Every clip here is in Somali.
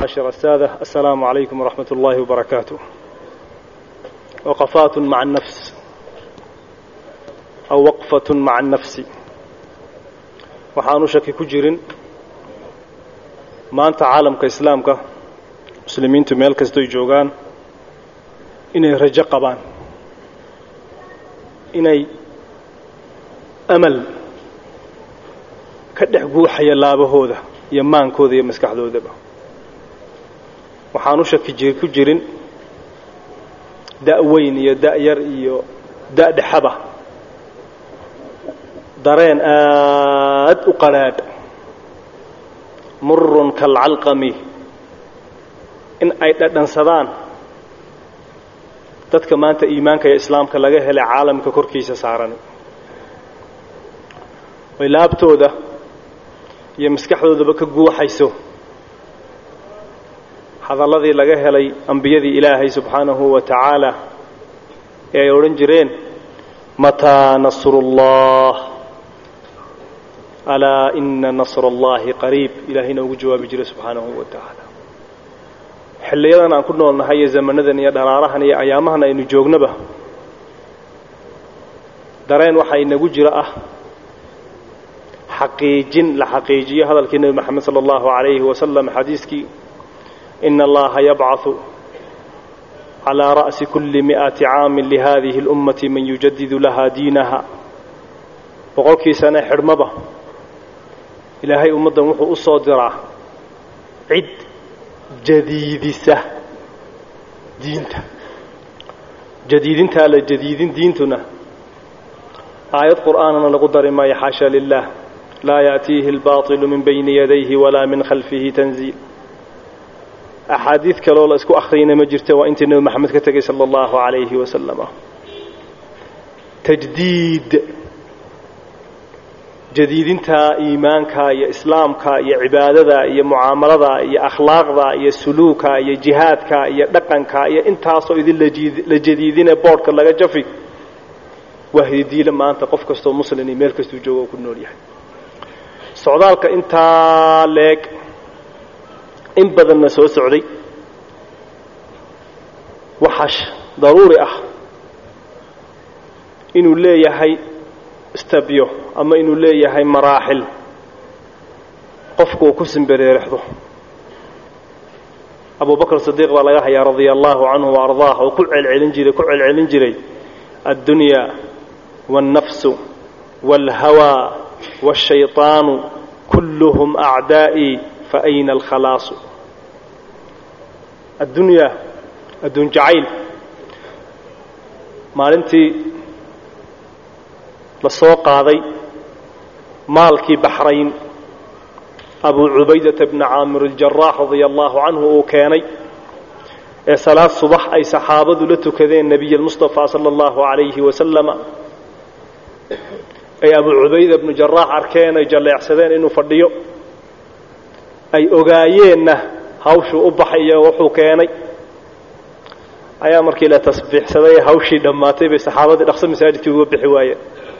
معاشر السادة السلام عليكم ورحمة الله وبركاته وقفات مع النفس أو وقفة مع النفس waxaanu shaki ku jirin maanta caalamka islaamka muslimiintu meel kastoy joogaan inay rajo qabaan inay amal ka dhex guuxaya laabahooda iyo maankooda iyo maskaxdoodaba waxaanu shaki ku jirin da-weyn iyo da-yar iyo da-dhexaba dareen aad u qadrhaadh murun kalcalqami in ay dhadhansadaan dadka maanta iimaanka iyo islaamka laga helay caalamka korkiisa saaran oy laabtooda iyo maskaxdoodaba ka guuxayso hadalladii laga helay ambiyadii ilaahay subxaanahu wa tacaala ee ay odhan jireen mataa nasrullah alaa ina nasr allahi qariib ilaahayna ugu jawaabi jiray subxaanahu wa tacaala xilliyadan aan ku noolnahay iyo zamanadan iyo dharaarahan iyo ayaamahan aynu joognaba dareen waxaa inagu jira ah xaqiijin la xaqiijiyo hadalkii nebi moxamed sala allahu calayhi wasalam xadiiskii ina allaha yabcaثu calىa ra'si kuli mi'ati caamin lihadihi اlummati man yujadidu laha diinaha boqolkii sane xidhmaba ilaahay ummaddan wuxuu u soo diraa cid jadiidisa diinta jadiidintaa la jadiidin diintuna aayad qur'aanana lagu dari maayo xaasha lilah laa yaأtiihi اlbaطilu min bayni yadayhi walaa min khalfihi tanziil axaadiid kaloo la isku akhriyna ma jirta waa intii nebi moxamed ka tegay sala allahu calayhi wasalama tajdiid jadiidinta iimaanka iyo islaamka iyo cibaadada iyo mucaamalada iyo akhlaaqda iyo suluuka iyo jihaadka iyo dhaqanka iyo intaasoo idin la jadiidine boodhka laga jafi waa hididiile maanta qof kastoo muslin iyo meel kastuu joogo oo ku nool yahay socdaalka intaa leeg in badanna soo socday waxaa daruuri ah inuu leeyahay stabyo ama inuu leeyahay maraaxil qofku uu ku simbereerexdo abu bakr sidiiq baa laga hayaa radia allahu canhu wa ardaah oo ku celcelin jiray ku celcelin jiray addunyaa wاlnafsu wاlhawaa wاshayطaanu kulluhum acdaa'ii faayna alkhalaasu addunyaa adduun jacayl maalintii la soo qaaday maalkii baxrayn abu cubaydata bni caamir aljaraax radia allahu canhu uu keenay ee salaad subax ay saxaabadu la tukadeen nebiy almustafa sala allahu calayhi wasalama ay abu cubayda bnu jaraax arkeen ay jalleecsadeen inuu fadhiyo ay ogaayeenna hawshuu u baxay iyo wuxuu keenay ayaa markii la tasbiixsaday ee hawshii dhammaatay bay saxaabadii dhaqso masaajidkii uga bixi waayeen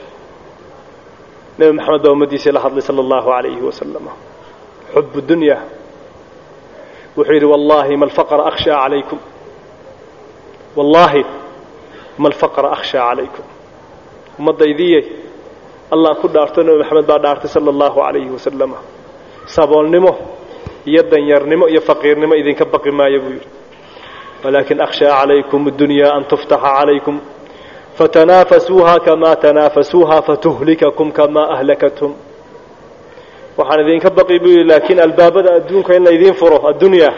nebi moxamed baa ummaddiisii la hadlay sala allahu calayhi wasalam xub dunya wuxuu yidhi wallaahi ma alfaqra akhshaa calaykum wallaahi ma alfaqra akhshaa calaykum ummaddaydiyey allah ku dhaarto nebi moxamed baa dhaartay sala allahu calayhi wasalama saboolnimo iyo danyarnimo iyo faqiirnimo idinka baqi maayo buu yidhi walaakin akhshaa calaykum اdunyaa an tuftaxa calaykum fatanaafasuuha kamaa tanaafasuuha fatuhlikakum kamaa ahlakatum waxaan idinka baqi buu yidhi laakiin albaabada adduunka in laydiin furo addunyaa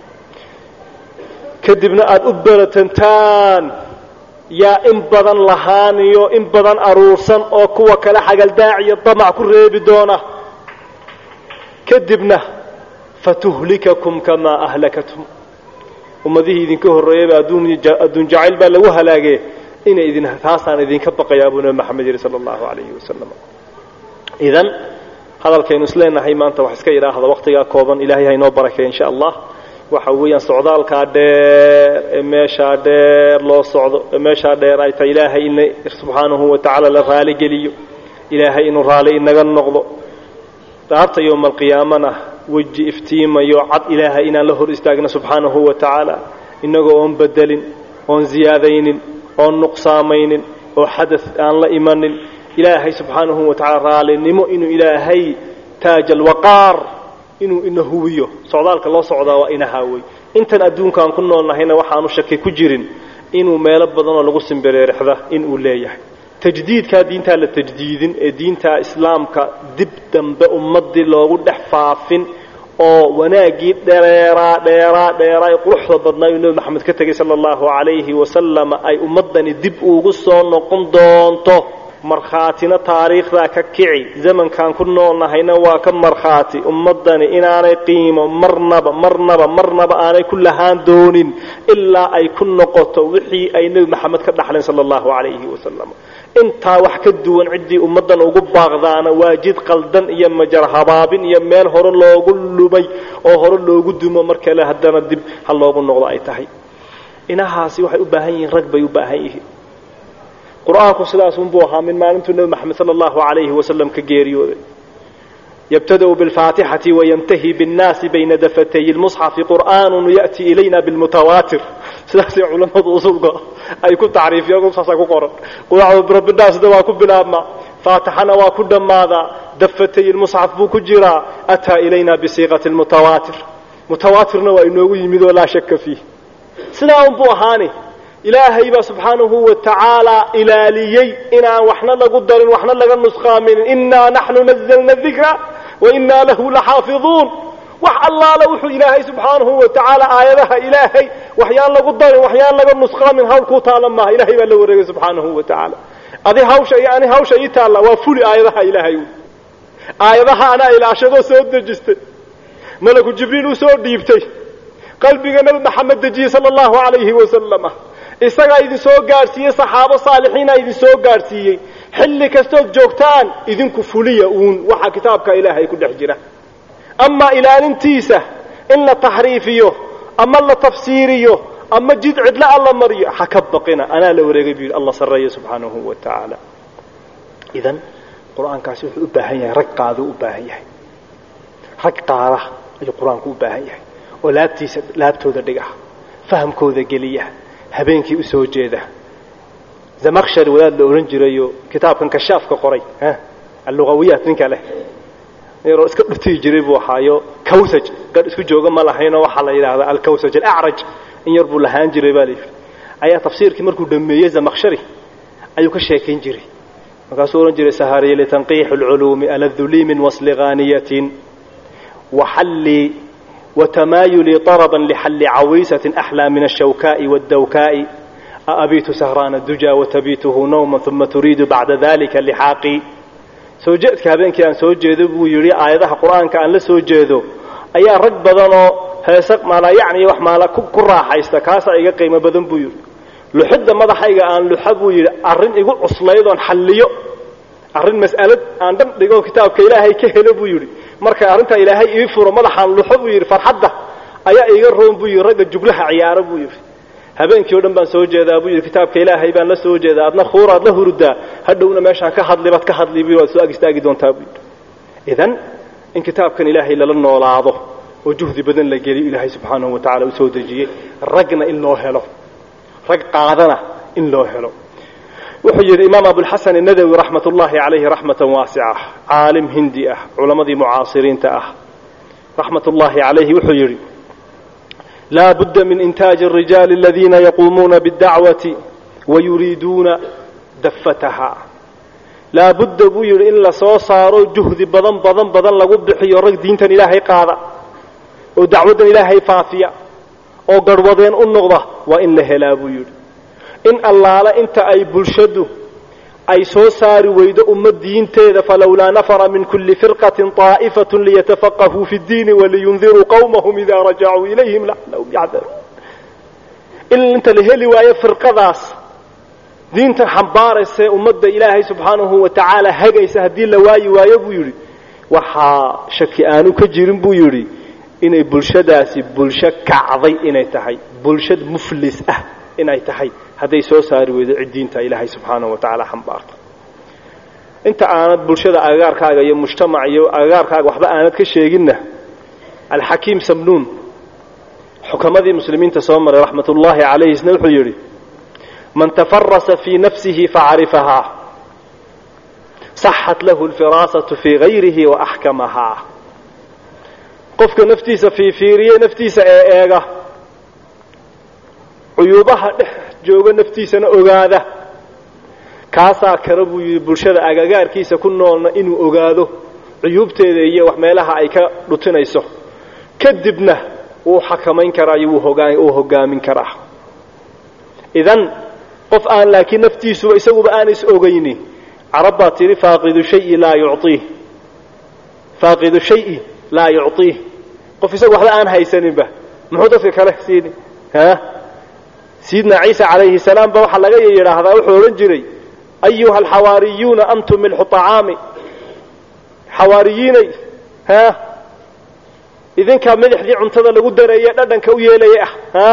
kadibna aada u beratantaan yaa in badan lahaaniyo in badan aruursan oo kuwa kale xagaldaaciyo damac ku reebi doona kadibna fatuhlikakum kamaa ahlakatum ummadihii idinka horreeyayba adduun jacayl baa lagu halaagee inay idin taasaan idinka baqayaa buu nebi maxamed yihi sala allahu calayhi wasalam idan hadalkaynu isleenahay maanta wax iska idhaahda wakhtigaa kooban ilaahay haynoo barakay insha allah waxa weeyaan socdaalkaa dheer ee meeshaa dheer loo socdo ee meeshaa dheer ay tahay ilaahay in subxaanahu wa tacaala la raali geliyo ilaahay inuu raali inaga noqdo dhaarta yowma alqiyaamana weji iftiimayo cad ilaahay inaan la hor istaagno subxaanahu wa tacaala innagoo oon bedelin oon ziyaadaynin oon nuqsaamaynin oo xadad aan la imanin ilaahay subxaanahu wa tacala raalinimo inuu ilaahay taaj alwaqaar inuu ina huwiyo socdaalka loo socdaa waa ina haawey intan adduunkaan ku noolnahayna waxaanu shaki ku jirin inuu meelo badanoo lagu simbireerixda inuu leeyahay tajdiidkaa diintaa la tajdiidin ee diintaa islaamka dib dambe ummaddii loogu dhex faafin oo wanaaggii dheeraa dheeraa dheeraa ee quruxda badnaa uu nebi maxamed ka tegay sala allahu calayhi wasalam ay ummaddani dib ugu soo noqon doonto markhaatina taariikhdaa ka kici zamankaan ku noolnahayna waa ka markhaati ummaddani inaanay qiimo marnaba marnaba marnaba aanay ku lahaan doonin ilaa ay ku noqoto wixii ay nebi maxamed ka dhaxleen sala allahu calayhi wasalam intaa wax ka duwan ciddii ummaddan ugu baaqdaana waa jid qaldan iyo majar habaabin iyo meel hore loogu lumay oo hore loogu dumo mar kale haddana dib ha loogu noqdo ay tahay inahaasi waxay u baahan yihiin rag bay u baahan yihiin qur-aanku sidaasunbuu ahaa min maalintuu nebi maxamed sala allahu calayhi wasalam ka geeriyooday yabtada'u bilfaatixati wayantahi binnaasi bayna dafatay lmusxafi qur'aanun ya'ti ilayna bilmutawaatir sidaasay culammadu usulka ay ku tacriifiyaan saasa ku qoran qurabbidhaasna waa ku bilaabmaa faatixana waa ku dhammaadaa dafatay lmusxaf buu ku jiraa ataa ilayna bisiiqati lmutawaatir mutawaatirna waa inoogu yimid oo laa shaka fiih sidaa unbuu ahaani ilaahay baa subxaanahu wa tacaala ilaaliyey inaan waxna lagu darin waxna laga nusqaaminin innaa naxnu nazalna dikra wa innaa lahu laxaafiduun wax allaale wuxuu ilaahay subxaanahu wa tacaala aayadaha ilaahay waxyaan lagu darin waxyaan laga nusqaamin hawl kuu taala maaha ilahay baa la wareegay subxaanahu wa tacaala adi hawsha iyo ani hawsha ii taalla waa fuli aayadaha ilaahay aayadaha anaa ilaashadoo soo dejistay malaku jibriil u soo dhiibtay qalbiga nebi maxamed dejiyey sala allahu calayhi wasalama isagaa idin soo gaadhsiiyey saxaabo saalixiina idin soo gaadhsiiyey xilli kastood joogtaan idinku fuliya uun waxa kitaabka ilaahay ku dhex jira amaa ilaalintiisa in la taxriifiyo ama la tafsiiriyo ama jid cidla alla mariyo ha ka baqina anaa la wareegay buu yidhi allah sarreeya subxaanahu wa tacaala idan qur-aankaasi wuxuu u baahan yahay rag qaaduu u baahan yahay rag qaada ayuu qur-aanku u baahan yahay oo laabtiisa laabtooda dhiga fahamkooda geliya habeenkii u soo jeeda zamakshari wadaad la odhan jirayo kitaabkan kashaafka qoray allugawiyaat ninka leh yaroo iska dhutiyi jiray buu ahaayo kawsaj gadh isku jooga ma lahaynoo waxaa la yidhaahdaa alkawsaj alacraj in yar buu lahaan jiray baa layidhi ayaa tafsiirkii markuu dhameeyey zamakshari ayuu ka sheekayn jiray markaasuu odhan jiray sahariya litanqiixi alculuumi aladu lii min wasli ghaaniyatin waxallii وتمايلي طربا لحل عويسة أحلى من الشوكاء والدوكاء أأبيت سهران الدجى وتبيته نوما ثم تريد بعد ذلك لحاقي soo jeedka habeenkii aan soo jeedo buu yidhi aayadaha qur-aanka aan la soo jeedo ayaa rag badanoo heese maala yacni wax maala ku raaxaysta kaasaa iga qiimo badan buu yidhi luxidda madaxayga aan luxa buu yidhi arrin igu cuslaydoon xalliyo arrin mas'alad aan dhan dhigo kitaabka ilaahay ka helo buu yidhi marka arrintaa ilaahay ii furo madaxaan luxo buu yidhi farxadda ayaa iiga roon buu yidhi ragga juglaha ciyaaro buu yidhi habeenkii o dhan baan soo jeedaa buu yidhi kitaabka ilaahay baan la soo jeedaa adna khuuraad la hurdaa hadhowna meeshaan ka hadli baad ka hadli bu waad soo ag istaagi doontaa buu yidhi idan in kitaabkan ilaahay lala noolaado oo juhdi badan la geliyo ilaahay subxaanahu wa tacala u soo dejiyey ragna in loo helo rag qaadana in loo helo wuxuu yidhi imaam abulxasan الnadawi raxmat ullahi calayhi raxmatan waasica caalim hindi ah culammadii mucaasiriinta ah raxmat ullahi calayhi wuxuu yidhi laa budda min intaaji الrijaali aladiina yaquumuuna bاdacwati wayuriiduuna dafataha laa budda buu yidhi in la soo saaro juhdi badan badan badan lagu bixiyo rag diintan ilaahay qaada oo dacwaddan ilaahay faafiya oo garhwadeen u noqda waa in la helaa buu yidhi in allaala inta ay bulshadu ay soo saari weydo ummad diinteeda falowlaa nafara min kulli firqatin طaa'ifatun liyatafaqahuu fi اddiini waliyundiruu qawmahum idaa rajacuu ilayhim lacallahum yacdaruun in inta la heli waayo firqadaas diintan xambaaraysae ummadda ilaahay subxaanahu wa tacaala hagaysa haddii la waayi waayo buu yidhi waxaa shaki aanu ka jirin buu yidhi inay bulshadaasi bulsho kacday inay tahay bulshad muflis ah inay tahay hadday soo saari weydo cid diinta ilaahay subxaanahu wa tacaala xambaarta inta aanad bulshada agagaarkaaga iyo mujtamac iyo agagaarkaaga waxba aanad ka sheeginna alxakiim samnuun xukamadii muslimiinta soo maray raxmat ullaahi calayh isna wuxuu yidhi man tafarasa fii nafsihi facrifahaa saxat lahu alfiraasatu fii gayrihi wa axkamahaa qofka naftiisa fiifiiriye naftiisa ee eega cuyuubaha dhex jooga naftiisana ogaada kaasaa kale buu yidhi bulshada agagaarkiisa ku noolna inuu ogaado cuyuubteeda iyo wax meelaha ay ka dhutinayso kadibna wuu xakamayn karaa iyo wuu hogaamin karaa idan qof aan laakiin naftiisuba isaguba aan is ogayni carab baa tidhi faaqidu shayi laa yuciih faaqidu shayi laa yuciih qof isagu waxba aan haysaninba muxuu dadka kale siini ha sayidna ciisa calayhi salaam ba waxaa laga yidhaahdaa wuxuu odhan jiray ayuha alxawaariyuuna antum milxu acaami xawaariyiinay ha idinkaa madaxdii cuntada lagu dareeye dhadhanka u yeelaya ah ha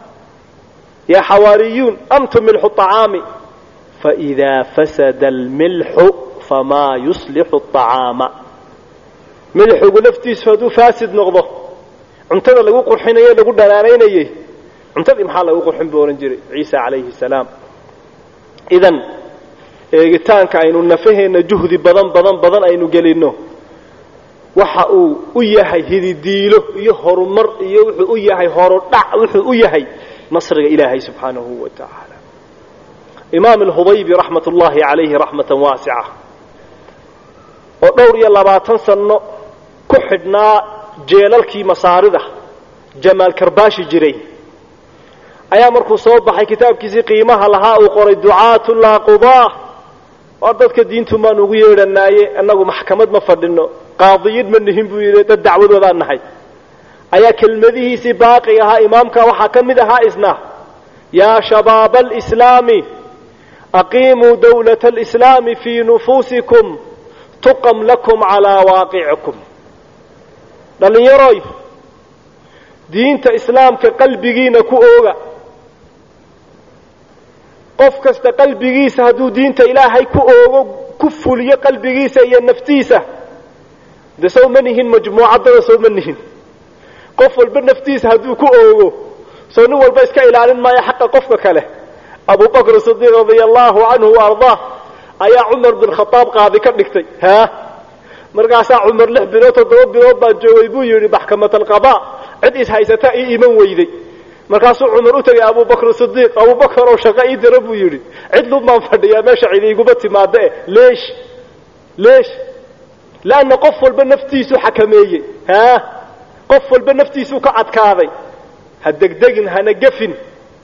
yaa xawaariyuun antum milxu acaami faidaa fasada almilxu famaa yuslixu acaama milxigu laftiisu hadduu faasid noqdo cuntada lagu qurxinaye lagu dhanaanaynayey cuntadii maxaa lagu qurxin buu odhan jiray ciisa calayhi salaam idan eegitaanka aynu nafaheenna juhdi badan badan badan aynu gelinno waxa uu u yahay hididiilo iyo horumar iyo wuxuu u yahay horodhac wuxuu u yahay nasriga ilaahay subxaanahu wa tacaala imaam alhudaybi raxmat ullaahi calayhi raxmatan waasica oo dhowr iyo labaatan sanno ku xidhnaa jeelalkii masaarida jamaal karbaashi jiray ayaa markuu soo baxay kitaabkiisii qiimaha lahaa uu qoray ducaatu laa qudaa war dadka diintu maan ugu yeedhanaaye annagu maxkamad ma fadhino qaadiyiin ma nihin buu yidhi dad dacwadoodaan nahay ayaa kelmadihiisii baaqi ahaa imaamka waxaa ka mid ahaa isna yaa shabaaba alislaami aqiimuu dawlata alislaami fii nufuusikum tuqam lakum calaa waaqicikum dhallinyaroy diinta islaamka qalbigiina ku ooga qof kasta qalbigiisa hadduu diinta ilaahay ku oogo ku fuliyo qalbigiisa iyo naftiisa de sow ma nihin majmuucaddada sow ma nihin qof walba naftiisa hadduu ku oogo soo nin walba iska ilaalin maayo xaqa qofka kale abu bakr sidiiq radia allahu canhu wa ardaa ayaa cumar bin khadaab qaadi ka dhigtay ha markaasaa cumar lix bilood toddoba bilood baa joogay buu yidhi maxkamat alqadaa cid is haysata ii iman weyday markaasuu cumar u tegay abubakr sidiiq abubakar oo shaqo ii dira buu yidhi cid lub baan fadhiyaa meesha cid iguma timaada eh leesh leesh leanna qof walba naftiisuu xakameeyey ha qof walba naftiisuu ka adkaaday ha degdegin hana gefin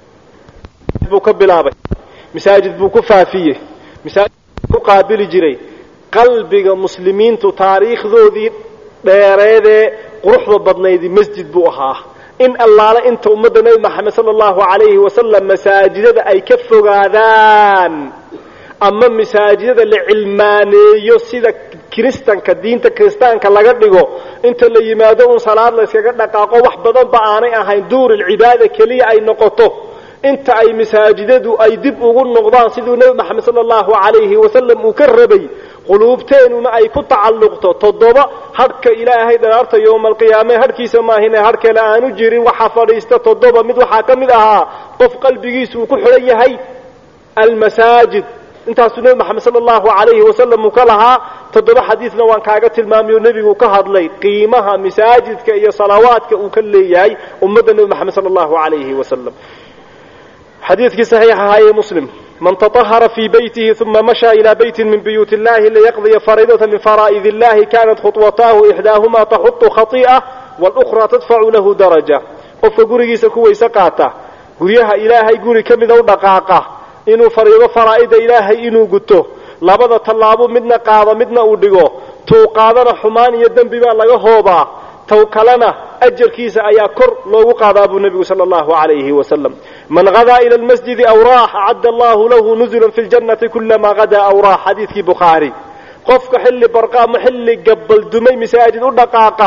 buu ka bilaabay masaajid buu ku faafiyey masaajid buu ku qaabili jiray qalbiga muslimiintu taariikhdoodii dheereedee quruxda badnaydii masjid buu ahaa in allaale inta ummadda nebi maxamed sala allahu calayhi wasalam masaajidada ay ka fogaadaan ama masaajidada la cilmaaneeyo sida kiristanka diinta kiristaanka laga dhigo inta la yimaado un salaad la yskaga dhaqaaqo wax badanba aanay ahayn duurilcibaada keliya ay noqoto inta ay masaajidadu ay dib ugu noqdaan siduu nebi maxamed sala allahu calayhi wasalam uu ka rabay quluubteenuna ay ku tacalluqto toddoba hadhka ilaahay dharaarta yowmaalqiyaame hadhkiisa maahine hadh kale aanu jirin waxaa fadhiista toddoba mid waxaa ka mid ahaa qof qalbigiisu uu ku xidhan yahay almasaajid intaasuu nebi maxamed sala allahu calayhi wasalam uu ka lahaa toddoba xadiidna waan kaaga tilmaamayo nebigu ka hadlay qiimaha masaajidka iyo salawaadka uu ka leeyahay ummadda nebi maxamed sala allahu calayhi wasalam xadiidkii saxiix ahaayee muslim man taطahara fii baytihi uma mashaa ilaa beyti min buyuuti illahi liyaqdiya fariidata min faraa'id illahi kanat khuطwataahu ixdaahuma taxuطu khai'a wاlأkhraa tadfacu lahu daraja qofka gurigiisa ku weyse qaata guryaha ilaahay guri ka mida u dhaqaaqa inuu fariido faraa'ida ilaahay inuu guto labada tallaabo midna qaado midna uu dhigo tuu qaadana xumaan iyo dembi baa laga hoobaa taw kalena ajarkiisa ayaa kor loogu qaadaa buu nebigu sala allahu calayhi wasalam man hadaa ila lmasjidi aw raax acadda allahu lahu nuzulan fi ljannati kulamaa hadaa aw raax xadiidkii bukhaari qofka xilli barqa ama xilli gabaldumay masaajid u dhaqaaqa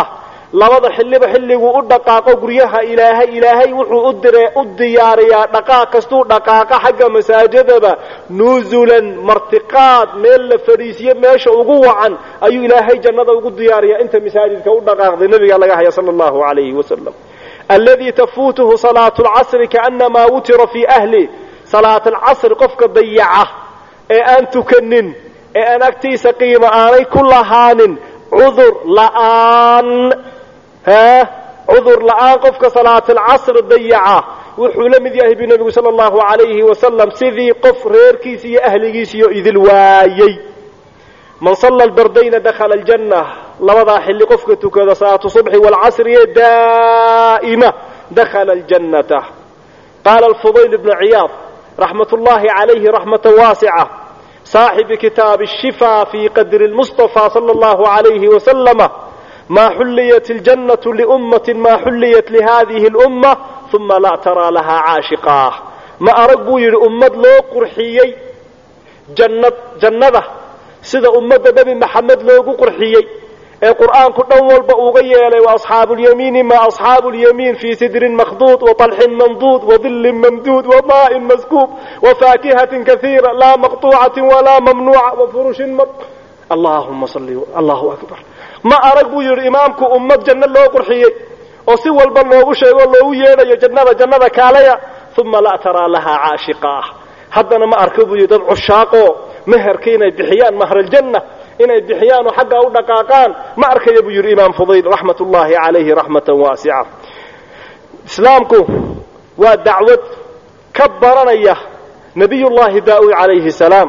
labada xilliba xilliguu u dhaqaaqo guryaha ilaahay ilaahay wuxuu u dire u diyaariyaa dhaqaaq kastuu dhaqaaqa xagga masaajidaba nuusulan martiqaad meel la fadhiisiyo meesha ugu wacan ayuu ilaahay jannada ugu diyaariyaa inta masaajidka u dhaqaaqday nabiga laga haya sala allahu calayhi wasalam alladii tafuutuhu salaatu lcasri kaanamaa wutira fii ahli salaat alcasri qofka dayaca ee aan tukanin ee aan agtiisa qiimo aanay ku lahaanin cudur la'aan ha cudur la'aan qofka salaatalcasr dayaca wuxuu la mid yahay bu nebigu sala allahu calayhi wasalam sidii qof reerkiisa iyo ahligiisiyo idil waayey man salla albardayna dakhala aljanna labadaa xilli qofka tukada salaatu subxi waalcasriye daa'ima dakhala aljannata qaala alfudayl bnu ciyaad raxmat ullahi calayhi raxmatan waasica صاحب كتاب الشفاء في قدر المصطفى صلى الله عليه وسلم ما حليت الجنة لأمة ما حليت لهذه الأمة ثم لا ترى لها عاشقاه ما أرقوا يري أمة لو قرحيي جنة جنة سيدا أمة نبي محمد لو قرحيي ee qur'aanku dhan walba uga yeelay wa asxaabu lyamiini ma asxaabu lyamiin fii sidrin makhduud wa طalxin mamduud wa dilin mamduud wa maa'in maskuub wa faakihatin kaiira laa maqطuucatin walaa mamnuuca wa furushin ma allahuma salli allahu akbar ma arag buu yidhi imaamku ummad janno loo qurxiyey oo si walba loogu sheego loogu yeedhayo jannada jannada kaalaya uma laa taraa lahaa caashiqaah haddana ma arka buu yidhi dad cushaaqoo meherka inay bixiyaan mahraljanna inay bixiyaan oo xaggaa u dhaqaaqaan ma arkaya buu yidhi imaam fudayl raxmat ullaahi calayhi raxmatan waasica islaamku waa dacwad ka baranaya nabiy llahi daa'uud calayhi salaam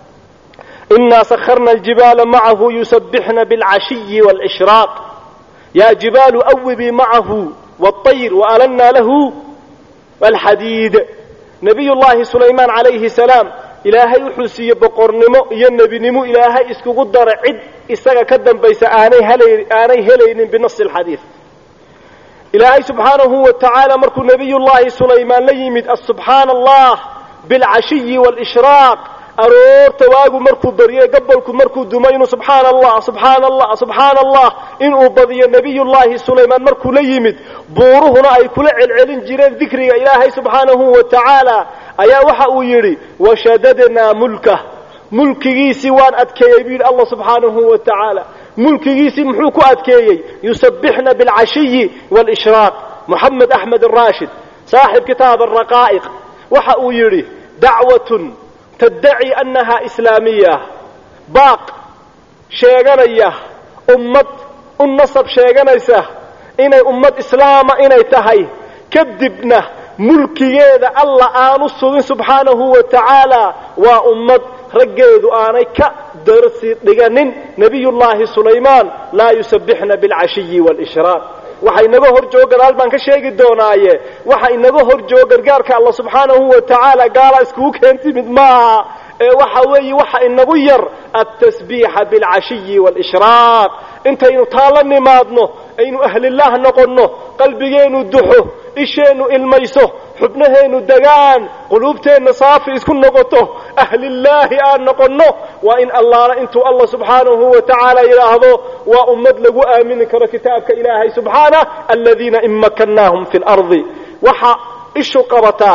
inaa sakharna aljibaala macahu yusabixna bilcashiyi wاlishraaq yaa jibaalu awibii macahu wاطayr waalanna lahu alxadiid nabiy llahi sulaymaan calayhi salaam ilaahay wuxuu siiyey boqornimo iyo nebinimo ilaahay iskugu dara cid isaga ka dambaysa aanay hel aanay helaynin binasi alxadiid ilaahay subxaanahu wa tacaala markuu nebiyullaahi sulaymaan la yimid asubxaana allah bilcashiyi waalishraaq aroorta waagu markuu baryo gabolku markuu dumo inuu subxaana allah subxaana allah subxaana allah inuu badiyo nebiyullaahi sulaymaan markuu la yimid buuruhuna ay kula celcelin jireen dikriga ilaahay subxaanahu wa tacaala ayaa waxa uu yidhi washadadnaa mulkah mulkigiisii waan adkeeyey buu yidhi allah subxaanahu wa tacaala mulkigiisii muxuu ku adkeeyey yusabixna bilcashiyi waalishraaq moxamed axmed araashid saaxib kitaab araqaa'iq waxa uu yidhi dacwatun taddaci annaha islaamiya baaq sheeganaya ummad u nasab sheeganaysa inay ummad islaama inay tahay kadibna mulkigeeda alla aanu sugin subxaanahu wa tacaala waa ummad raggeedu aanay ka darsi dhiganin nebiyullaahi sulaymaan laa yusabixna bilcashiyi waalishraaq waxa inaga hor joogo gadaal baan ka sheegi doonaaye waxa inaga hor joogo gargaarka alla subxaanahu wa tacaala gaala iskugu keentimid maaha ee waxa weeye waxa inagu yar altasbiixa bilcashiyi waalishraaq intaynu taa la nimaadno aynu ahlillaah noqonno qalbigeenu duxo isheennu ilmayso xubnaheennu degaan quluubteenna saafi isku noqoto ahlillaahi aan noqonno waa in allaala intuu allah subxaanahu wa tacaala yidhaahdo waa ummad lagu aamini karo kitaabka ilaahay subxaanah aladiina in makannaahum fi lardi waxa ishu qabataa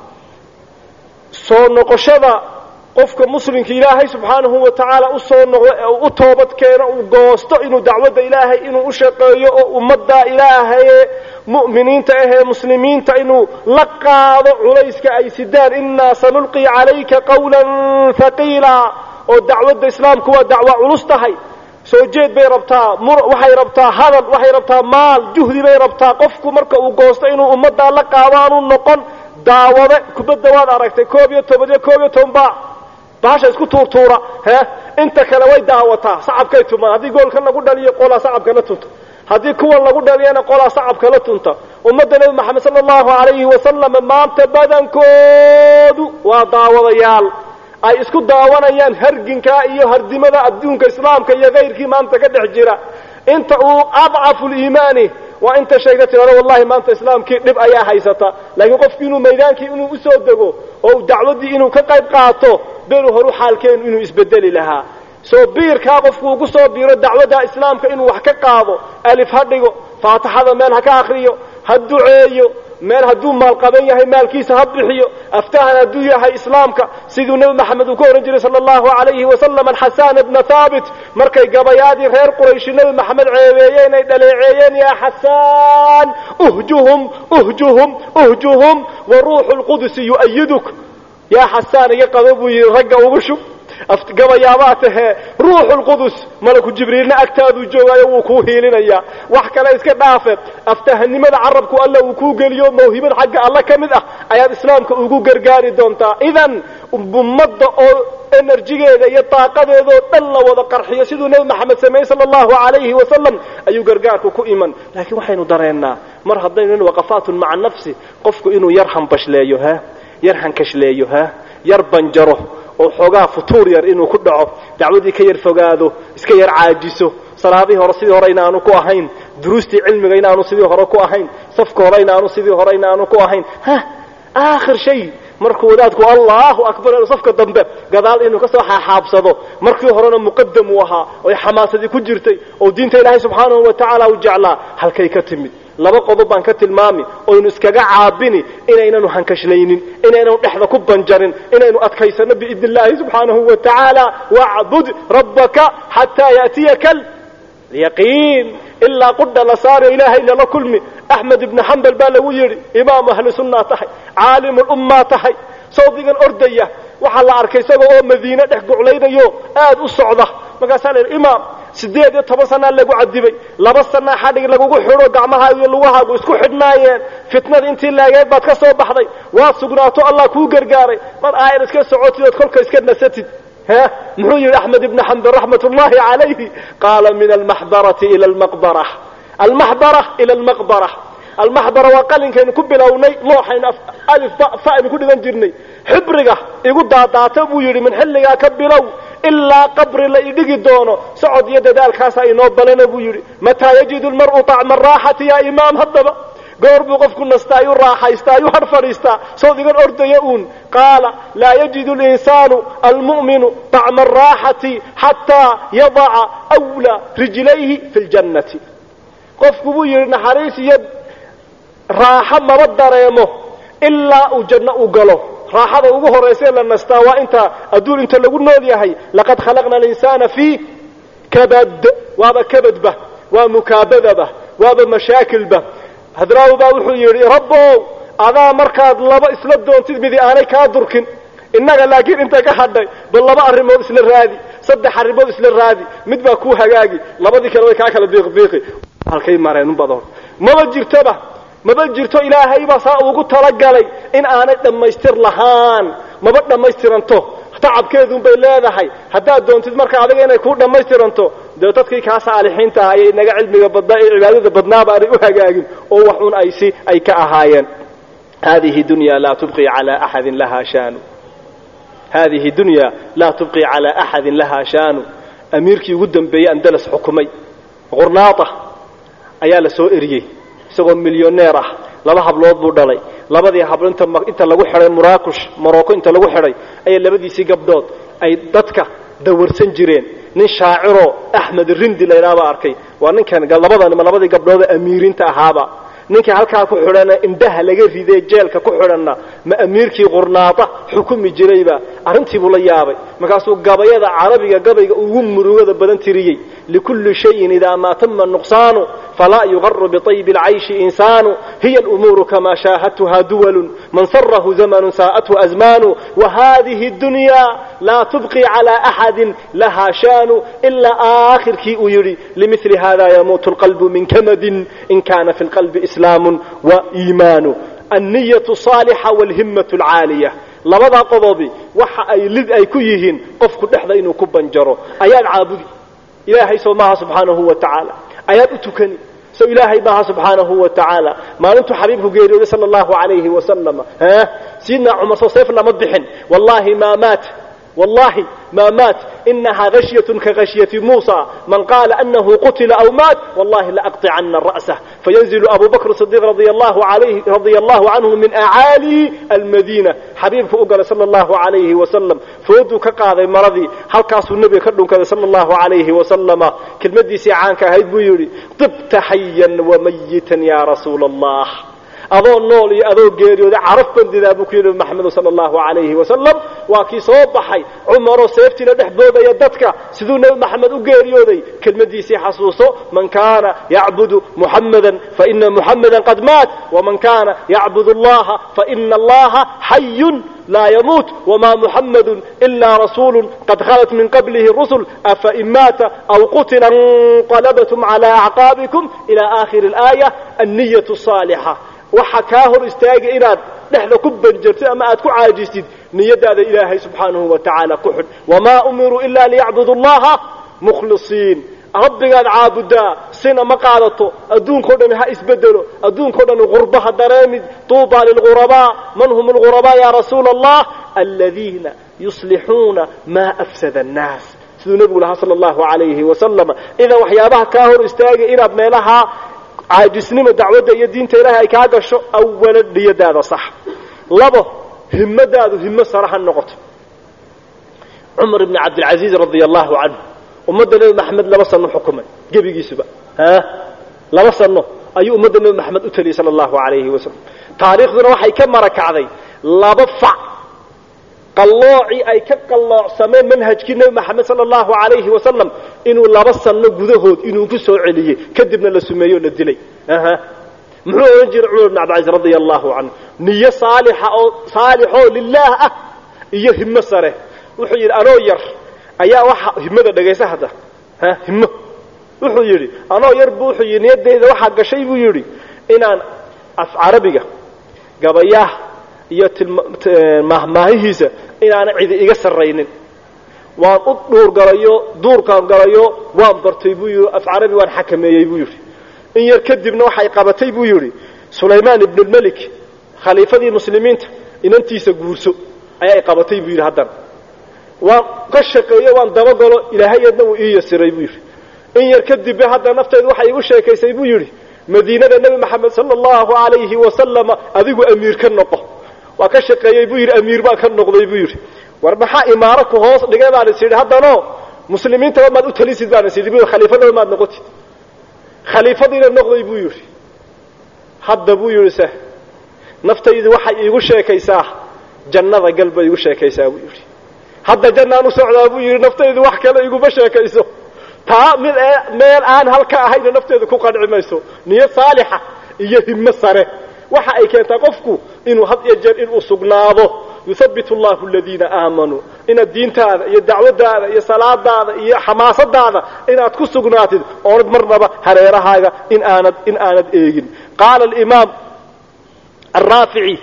soo noqoshada qofka muslimka ilaahay subxaanahu wa tacaala usoo noqdo u toobad keeno uu goosto inuu dacwadda ilaahay inuu u shaqeeyo oo ummadda ilaahaye mu'miniinta ahee muslimiinta inuu la qaado culayska ay sidaan innaa sanulqi calayka qawlan haqiila oo dacwadda islaamku waa dacwa culus tahay soo jeed bay rabtaa waxay rabtaa hadal waxay rabtaa maal juhdi bay rabtaa qofku marka uu goosto inuu ummaddaa la qaado aanu noqon daawade kubadda waad aragtay koob iyo toban iyo koob iyo toban baa bahasha isku tuurtuura he inta kale way daawataa sacabkay tumaan haddii goolkan lagu dhaliyo qolaa sacabka la tunta haddii kuwan lagu dhaliyana qolaa sacabka la tunta ummadda nebi maxamed sala allahu calayhi wasalam maanta badankoodu waa daawadayaal ay isku daawanayaan harginkaa iyo hardimada adduunka islaamka iyo kayrkii maanta ka dhex jira inta uu adcafu liimaani waa inta sheegta tirado wallahi maanta islaamkii dhib ayaa haysata laakiin qofku inuu maydaankii inuu usoo dego oo dacwaddii inuu ka qayb qaato beru horu xaalkeenu inuu isbedeli lahaa soo biirkaa qofku ugu soo biiro dacwadda islaamka inuu wax ka qaado alif ha dhigo faatixada meel ha ka akriyo ha duceeyo meel hadduu maalqaban yahay maalkiisa ha bixiyo aftahan hadduu yahay islaamka siduu nebi maxamed uu ka ohan jiray sala allahu alayhi wasalam alxasaan bna thaabit markay gabayaadii reer qurayshi nebi maxamed ceebeeyeen ay dhaleeceeyeen yaa xasaan uhjuhum uhjuhum uhjuhum wa ruuxu lqudusi yu'ayiduk yaa xasaan iga qabo buu yidhi ragga ugu shub gabayaabaa tahee ruuxu lqudus malaku jibriilna agtaaduu joogaayo wuu kuu hiilinayaa wax kale iska dhaafe aftahanimada carabku alla uu kuu geliyo mawhibad xagga alla ka mid ah ayaad islaamka ugu gargaari doontaa idan ummadda oo enerjigeeda iyo daaqadeeda oo dhan la wada qarxiyo siduu nebi maxamed sameeyey sala allahu calayhi wasalam ayuu gargaarku ku iman laakiin waxaynu dareennaa mar haddaynu waqafaatun maca nafsi qofku inuu yar hambashleeyo ha yar hankashleeyo ha yar banjaro oo xoogaa futuur yar inuu ku dhaco dacwadii ka yar fogaado iska yar caajiso salaadihii hore sidii hore inaanu ku ahayn duruustii cilmiga inaanu sidii hore ku ahayn safka hore inaanu sidii hore inaanu ku ahayn ha aakhir shay markuu wadaadku allahu akbar safka dambe gadaal inuu kasoo xaaxaabsado markii horena muqadam uu ahaa oy xamaasadii ku jirtay oo diinta ilaahay subxaanahu wa tacaala u jeclaa halkay ka timid laba qodob baan ka tilmaami oynu iskaga caabini inaynanu hankashlaynin inaynanu dhexda ku banjarin inaynu adkaysano biidn illaahi subxaanahu wa tacaala wacbud rabbaka xataa yaatiyaka yaqiin ilaa qudha la saaro ilaahay lala kulmi axmed ibni xambal baa lagu yidhi imaamu ahlu sunnaa tahay caalimu lummaa tahay sawdigan ordaya waxaa la arkay isagoo oo madiine dhex guclaynayo aad u socda markaasaa la yidhi imaam siddeed iyo toban sanaa lagu cadibay laba sanaa xadhig lagugu xidho gacmahaagu iyo lugahaagu isku xidhnaayeen fitnada intii laageed baad ka soo baxday waad sugnaato allah kuu gargaaray mar aayar iska socotid ood kolka iska nasatid ha muxuu yidhi axmed ibni xambal raxmat ullahi calayhi qaala min almaxdarati ila almaqbara almaxdara ila almaqbara almaxdara waa qalinkaynu ku bilownay looxaynu alif ba fa aynu ku dhigan jirnay xibriga igu daadaata buu yidhi min xilligaa ka bilow ilaa qabri la idhigi doono socod iyo dadaalkaasaa inoo balana buu yidhi mataa yajidu lmar'u طacma araaxati yaa imaam haddaba goor buu qofku nastaa ayuu raaxaystaa ayuu har fadhiistaa sawdigan ordaya uun qaala laa yajidu linsaanu almu'minu طacma araaxati xataa yadaca wla rijlayhi fi ljannati qofku buu yidhi naxariis iyo raaxo maba dareemo ilaa uu janno u galo raaxada ugu horaysae la nastaa waa inta adduun inta lagu nool yahay laqad khalaqna alinsaana fii kabad waaba kabadba waa mukaabadaba waaba mashaakilba hadraawi baa wuxuu yidhi rabbow adaa markaad laba isla doontid midi aanay kaa durkin innaga laakiin inta ka hadhay bal laba arrimood isla raadi saddex arrimood isla raadi mid baa kuu hagaagi labadii kale way kaa kala biiqbiiqi halkay mareen badoon maba jirtoba maba jirto ilaahay baa saa ugu talagalay in aanay dhammaystir lahaan maba dhammaystiranto tacabkeedun bay leedahay haddaad doontid marka adiga inay kuu dhammaystiranto dee dadkii kaa saalixiinta ah ayay naga cilmiga badnaa ee cibaadada badnaaba aanay u hagaagin oo wax un ay si ay ka ahaayeen hadihi dunya laa tubqi calaa axadin lahaa shaanu hadihi dunya laa tubqi calaa axadin lahaa shaanu amiirkii ugu dambeeyey andalas xukumay qurnaata ayaa la soo eriyey isagoo milyoneer ah laba hablood buu dhalay labadii hablo inta lagu xidhay muraakush morocco inta lagu xidhay ayay labadiisii gabdhood ay dadka dawarsan jireen nin shaaciroo axmed rindi laydhaabaa arkay waa ninkan labadanima labadii gabdhoodee amiiriinta ahaaba ninkii halkaa ku xidhana indhaha laga ridee jeelka ku xidhanna ma amiirkii qurnaada xukumi jirayba arrintii buu la yaabay markaasuu gabayada carabiga gabayga ugu murugada badan tiriyey likulli shayin idaa maa tama nuqsaanu falaa yugaru biطaybi اlcayshi insaanu hiya alumuuru kamaa shaahadtuha duwalu man sarahu zamanu saa'athu azmaanu wahadihi اdunya laa tubqi calى axadi lahaa shaanu ilaa aakhirkii uu yidhi limili hada yamuutu اlqalbu min kamadin in kana fi اlqalbi islaamu waiimaanu alniyatu saalixa walhimmatu alcaaliya labadaa qodobi waxa ay lid ay ku yihiin qofku dhexda inuu ku banjaro ayaad caabudi ilaahay soo maaha subxaanahu wa tacaala ayaad u tukani so ilaahay maaha subxaanahu wa tacaala maalintuu xabiibku geeriyooday sala allahu calayhi wasalama sayidna cumar soo seef lama bixin wallahi maa maata والله ما مات إنها غشية كغشية موسى من قال أنه قتل أو مات والله لأقطعن رأسه فينزل أبو بكر الصديق رضي الله عليه رضي الله عنه من أعالي المدينة حبيبك أقل صلى الله عليه وسلم فودو كقاضي مرضي هل كاسو النبي كردون كذا صلى الله عليه وسلم كلمة دي سيعانك هيد بيوري طبت حيا وميتا يا رسول الله adoo nool iyo adoo geeriyooday caraf bandidaa buu ku yidhi maxamedu sala allahu calayhi wasalam waa kii soo baxay cumaroo seeftiina dhex boodaya dadka siduu nebi maxamed u geeriyooday kelmadiisii xasuuso man kaana yacbudu muxammadan faina muxammadan qad maat waman kaana yacbud allaha faina allaha xayun laa yamuut wma muxamadu ila rasuulu qad khalat min qablihi rusul afain maata aw qutila inqalabtum cala acqaabikum ila aakhiri اlaaya anniyatu saalixa waxa kaa hor istaagay inaad dhexda ku banjartid ama aad ku caajistid niyadaada ilaahay subxaanahu wa tacaala ku xidh wamaa umiruu ila liyacbudu allaha mukhlisiin rabbigaad caabudaa sina ma qaadato adduunkao dhan ha isbedelo adduunkao dhan gurba ha dareemid tuuba lilghurabaa man hum lghurabaa ya rasuula allah aladiina yuslixuuna maa afsada annaas siduu nebigu lahaa sala allahu alayhi wasalama idan waxyaabaha kaa hor istaagay inaad meelaha caajisnima dacwadda iyo diinta ilaahay ay kaa gasho awalan niyadaada sax labo himmadaadu himmo sare ha noqoto cumar ibni cabdilcaziiz radia allahu canhu ummadda nebi maxamed laba sano xukumay gebigiisuba ha laba sano ayuu ummadda nebi maxamed u taliyey sala allahu alayhi wasalam taariikhduna waxay ka marakacday laba fac qalloocii ay ka qalloocsameen manhajkii nebi maxamed sala allahu alayhi wasalam inuu laba sano gudahood inuu ku soo celiyey kadibna la sumeeyo o la dilay aha muxuu odhan jiray cumar ibn cabdilcaziz radia allahu canhu niyo saalixa oo saalixoo lilaah ah iyo himmo sare wuxuu yidhi anoo yar ayaa waxa himmada dhagaysa hadda ha himmo wuxuu yidhi anoo yar bu wuxuu yidhi niyadeyda waxaa gashay buu yidhi inaan af carabiga gabayaah iyo mahmaahihiisa inaana cidi iga sarraynin waan u dhuur galayo duurkaan galayo waan bartay buu yidhi af carabi waan xakameeyey buu yidhi in yar kadibna waxay qabatay buu yidhi sulaymaan ibnulmelik khaliifadii muslimiinta inantiisa guurso ayay qabatay buu yidhi haddana waan ka shaqeeyo waan dabagalo ilaahayadna wuu ii yasiray buu yidhi in yar kadibbe hadda nafteedu waxay igu sheekaysay buu yidhi madiinada nebi maxamed sala allahu alayhi wasalama adigu amiir ka noqo waa ka shaqeeyey buu yidhi amiir baan ka noqday buu yidhi war maxaa imaaro ku hoos dhigay baan is yidhi haddano muslimiintaba maad u talisid baan is yidhi bu khaliifadaba maad noqotid khaliifadiina noqday buu yidhi hadda buu yidhi se naftaydu waxay iigu sheekaysaa jannada gal bay igu sheekaysaa buu yidhi hadda jannaan u socdaa buu yidhi naftaydu wax kale iguma sheekayso taa mid meel aan halka ahayna nafteedu ku qanci mayso niyad saalixa iyo himmo sare waxa ay keentaa qofku inuu had iyo jeer inuu sugnaado yuthabbit allahu aladiina aamanuu inaad diintaada iyo dacwadaada iyo salaadaada iyo xamaasadaada inaad ku sugnaatid oonad marnaba hareerahaaga in aanad in aanad eegin qaala alimaam araafici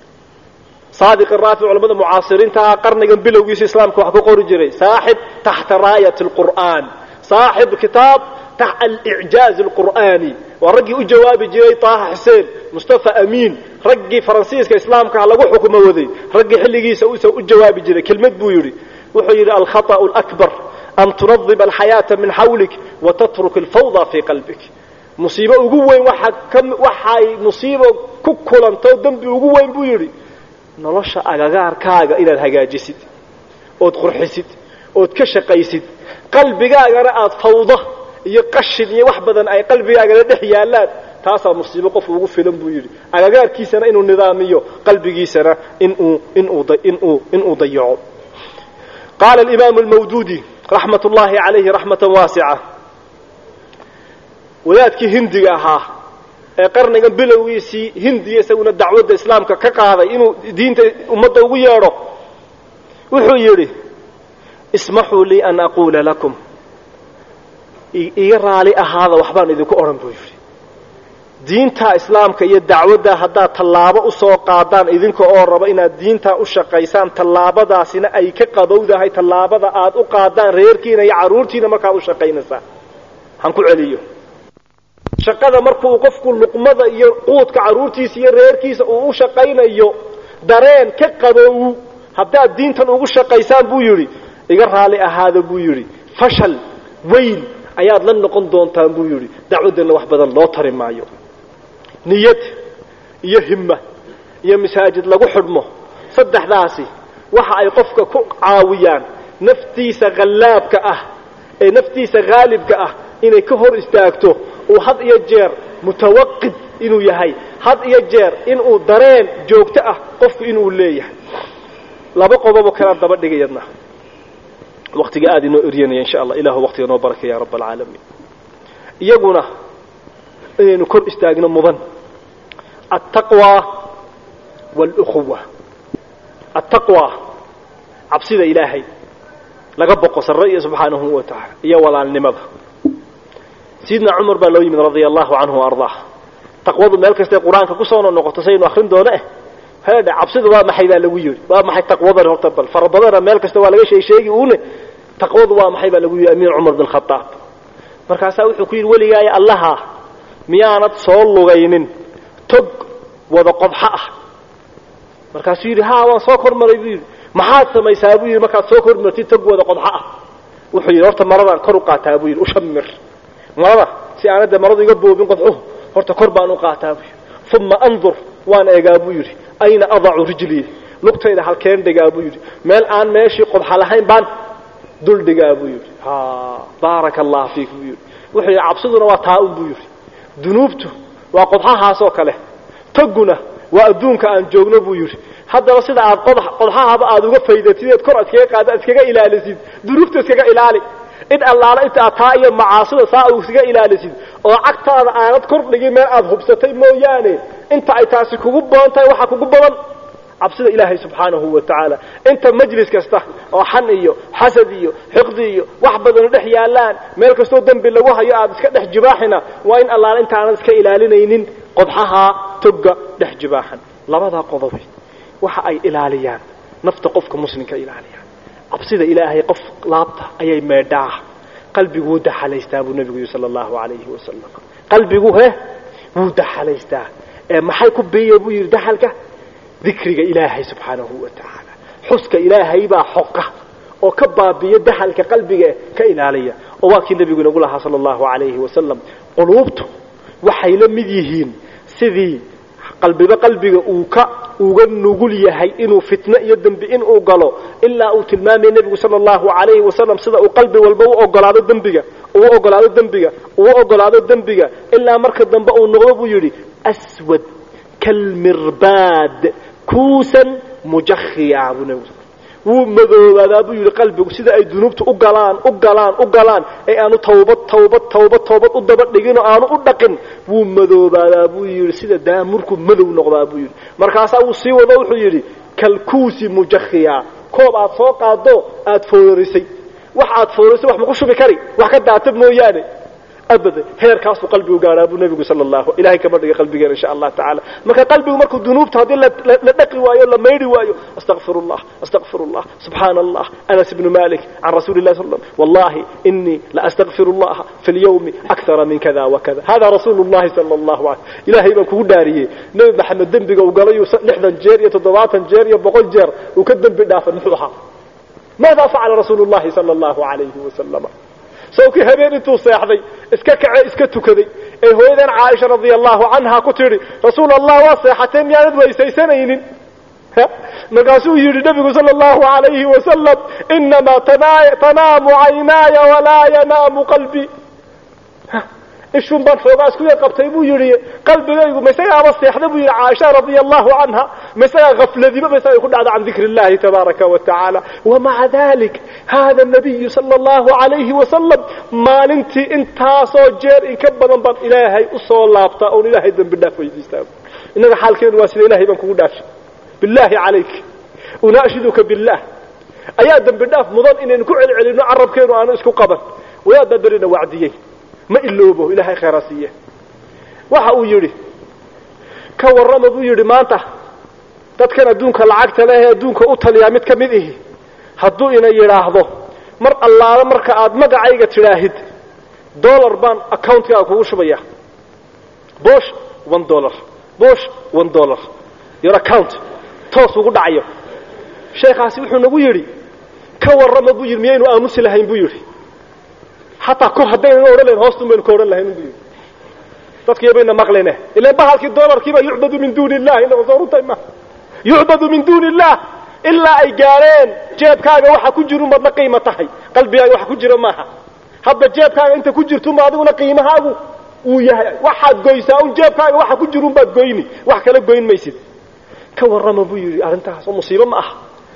saadiq araafic culamada mucaasiriintaha qarnigan bilowgiisa islaamka wax ku qori jiray saaxib taxta raayat alqur'aan saaxib kitaab alicjaaz alqur'aani waa raggii u jawaabi jiray taaha xuseen mustafa amiin raggii faransiiska islaamkaha lagu xukumo waday raggii xilligiisa usa u jawaabi jiray kelmad buu yidhi wuxuu yidhi alkhaطأu اlأkbar an tunadiba alxayaaةa min xawlik watatruk alfawda fii qalbik musiibo ugu weyn waxay musiibo ku kulanto dembi ugu weyn buu yidhi nolosha agagaarkaaga inaad hagaajisid ood qurxisid ood ka shaqaysid qalbigaagana aad fawdo iyo qashin iyo wax badan ay qalbigaagana dhex yaallaan taasaa musiibo qof ugu filan buu yidhi agagaarkiisana inuu nidaamiyo qalbigiisana inuu inuu inuu inuu dayaco qaala alimaamu almawduudi raxmat ullaahi calayhi raxmatan waasica wadaadkii hindiga ahaa ee qarnigan bilowgiisii hindiya isaguna dacwadda islaamka ka qaaday inuu diinta ummadda ugu yeedho wuxuu yidhi ismaxuu lii an aquula lakum iga raali ahaada waxbaan idinku odhan buu yidhi diinta islaamka iyo dacwadda haddaad tallaabo usoo qaadaan idinka oo raba inaad diintaa u shaqaysaan tallaabadaasina ay ka qabowdahay tallaabada aad u qaadaan reerkiina iyo carruurtiina markaad u shaqaynaysaan han ku celiyo shaqada markuu qofku luqmada iyo quudka carruurtiisa iyo reerkiisa uu u shaqaynayo dareen ka qabow haddaad diintan ugu shaqaysaan buu yidhi iga raali ahaada buu yidhi fashal weyn ayaad la noqon doontaan buu yidhi dacwaddanna wax badan loo tari maayo niyad iyo himma iyo masaajid lagu xidhmo saddexdaasi waxa ay qofka ku caawiyaan naftiisa hallaabka ah ee naftiisa haalibka ah inay ka hor istaagto uu had iyo jeer mutawaqid inuu yahay had iyo jeer inuu dareen joogto ah qofku inuu leeyahay laba qodoboo kalea daba dhigayadna waktiga aada inoo eryanaya insha allah ilahu waqtiga noo barakay ya rabb alcaalamiin iyaguna inaynu kor istaagno mudan altaqwa wاlأkuwa altaqwa cabsida ilaahay laga boqo sarre iyo subxaanahu wa tacaala iyo walaalnimada sayidna cumar baa loo yimid radia allahu canhu ardaa taqwadu meel kastay qur-aanka kusoo noqoto saynu akrin doono eh heedhe cabsidu waa maxay baa lagu yidhi waa maxay taqwadan horta bal fara badana meel kasta waa laga sheegsheegi uune taqwadu waa maxay baa lagu yidhi amiir cumar bin khadaab markaasaa wuxuu ku yidhi weligaaya allaha miyaanad soo lugaynin tog wada qodxo ah markaasuu yidhi ha waan soo kormaray buu yidhi maxaad samaysaa buu yidhi markaad soo kormartid tog wada qodxo ah wuxuu yidhi horta maradaan kor u qaataa buu yidhi ushamir marada si aanadda maradu iga boobin qodxuhu horta kor baan u qaataa buu yidhi uma andur waan eegaa buu yidhi ayna adacu rijlii lugtayda halkeen dhigaa buu yidhi meel aan meeshii qodxa lahayn baan dul dhigaa buu yidhi ha baaraka allah fiik buu yidhi wuxuu yidhi cabsiduna waa taa un buu yidhi dunuubtu waa qodxahaasoo kale toguna waa adduunka aan joogno buu yidhi haddaba sida aad qodxahaba aad uga faydatid eed kor iskaga qaada iskaga ilaalisid dunuubta iskaga ilaali in allaala inta aad taa iyo macaasida saa u iskaga ilaalisid oo cagtaada aanad kor dhigin meel aad hubsatay mooyaane inta ay taasi kugu badan tahay waxaa kugu badan cabsida ilaahay subxaanahu wa tacaala inta majlis kasta oo xan iyo xasad iyo xiqdi iyo wax badanu dhex yaalaan meel kastoo dembi lagu hayo aad iska dhex jibaaxina waa in allaala inta aanad iska ilaalinaynin qodxaha togga dhex jibaaxan labadaa qodobi waxa ay ilaaliyaan nafta qofka muslimka ilaaliyaan cabsida ilaahay qof laabta ayay meedhaa qalbigu wuu daxalaystaa buu nebigu yidhi sala allahu calayhi wasalam qalbigu he wuu daxalaystaa ee maxay ku biiya buu yidhi daxalka dikriga ilaahay subxaanahu wa tacaala xuska ilaahay baa xoqa oo ka baabiya daxalka qalbiga ka ilaaliya oo waa kii nebigu inagu lahaa sala allahu calayhi wasalam quluubtu waxay la mid yihiin sidii qalbiba qalbiga uu ka uga nugul yahay inuu fitno iyo dembi inuu galo ilaa uu tilmaamaya nebigu sala allahu calayhi wasalam sida uu qalbi walba u ogolaado dembiga uu ogolaado dembiga uu ogolaado dembiga ilaa marka dambe uu noqdo buu yidhi aswad kalmirbaad kuusan mujakhiya buu nebigu wuu madoobaadaa buu yidhi qalbigu sida ay dunuubta u galaan u galaan u galaan ee aanu tawbad tawbad tawbad tawbad u daba dhigin oo aanu u dhaqin wuu madoobaadaa buu yidhi sida daamurku madow noqdaa buu yidhi markaasaa wuu sii wado wuxuu yidhi kalkuusi mujakhiya koob aad soo qaado aad foorarisay wax aad foorarisay wax ma ku shubi kari wax ka daata mooyaane abada heerkaasuu qalbigu gaadhaa buu nebigu sala allahu ilahay kama dhiga qalbigeena insha allah tacaala marka qalbigu markuu dunuubta haddii la dhaqi waayo la maydhi waayo astaqfir llah astaqfir llah subxaana allah anas ibnu malik can rasuli lah sal wallahi inii laastaqfir llaha fi lyawmi akara min kada wakada hada rasuulu llahi sala allahu alay ilahay baan kugu dhaariyey nebi maxamed dembiga uu galayuu lixdan jeer iyo toddobaatan jeer iyo boqol jeer uu ka dembi dhaafan muxuu ahaa maada facala rasuulu llahi sala allahu alayhi wasalama sawkii habeen intuu seexday iska kace iska tukaday ee hooyadan caaisha radia allahu canha ku tidhi rasuul allah waa seexatee miyaanad weysaysanaynin markaasuu yidhi nebigu sala allahu alayhi wasalam inamaa tanaamu caynaaya walaa yanaamu qalbii ishun baan xoogaa isku yar qabtay buu yidhi qalbigaygu maisagaaba seexda buu yidhi caaisha radia allahu canha maisagaa hafladiba maisagay ku dhacda can dikri illahi tabaaraka wa tacaala wamaca dalik hada nabiyu sala allahu alayhi wasalam maalintii intaasoo jeer in ka badan baan ilaahay usoo laabtaa oon ilaahay dembi dhaaf weydiistaa innaga xaalkeenu waa sida ilahay baan kugu dhaafi billahi calayk unaashiduka billah ayaa dembi dhaaf mudan inaynu ku celcelino carabkeenu aanu isku qaban wadaadbaa berina wacdiyey ma iloobo ilaahay khayra siiye waxa uu yidhi ka warrama buu yidhi maanta dadkan adduunka lacagta leh ee adduunka u taliyaa mid ka mid ihi hadduu ina yidhaahdo mar allaale marka aad magacayga tidhaahid dollar baan accountkaaga kugu shubaya bosh one dollar bosh one dollar your account toos ugu dhacayo sheekhaasi wuxuu nagu yidhi ka warrama buu yidhi miyaynu aamusi lahayn buu yidhi xataa kor haddaynan odhan lahayn hoostun baynu ka odhan lahayn buu yidhi dadkiiyo bayna maqlayne ilan bahalkii doolarkiiba yucbadu min duuni illah inaga soo runtay ma yucbadu min duuni illah ilaa ay gaadheen jeebkaaga waxa ku jiru maad la qiimo tahay qalbigaaga waxa ku jira maaha hadda jeebkaaga inta ku jirtuma adiguna qiimahaagu uu yahay waxaad goysaa un jeebkaaga waxa ku jirun baad goyni wax kala goyn maysid ka warrama buu yidhi arrintaas oo musiibo ma aha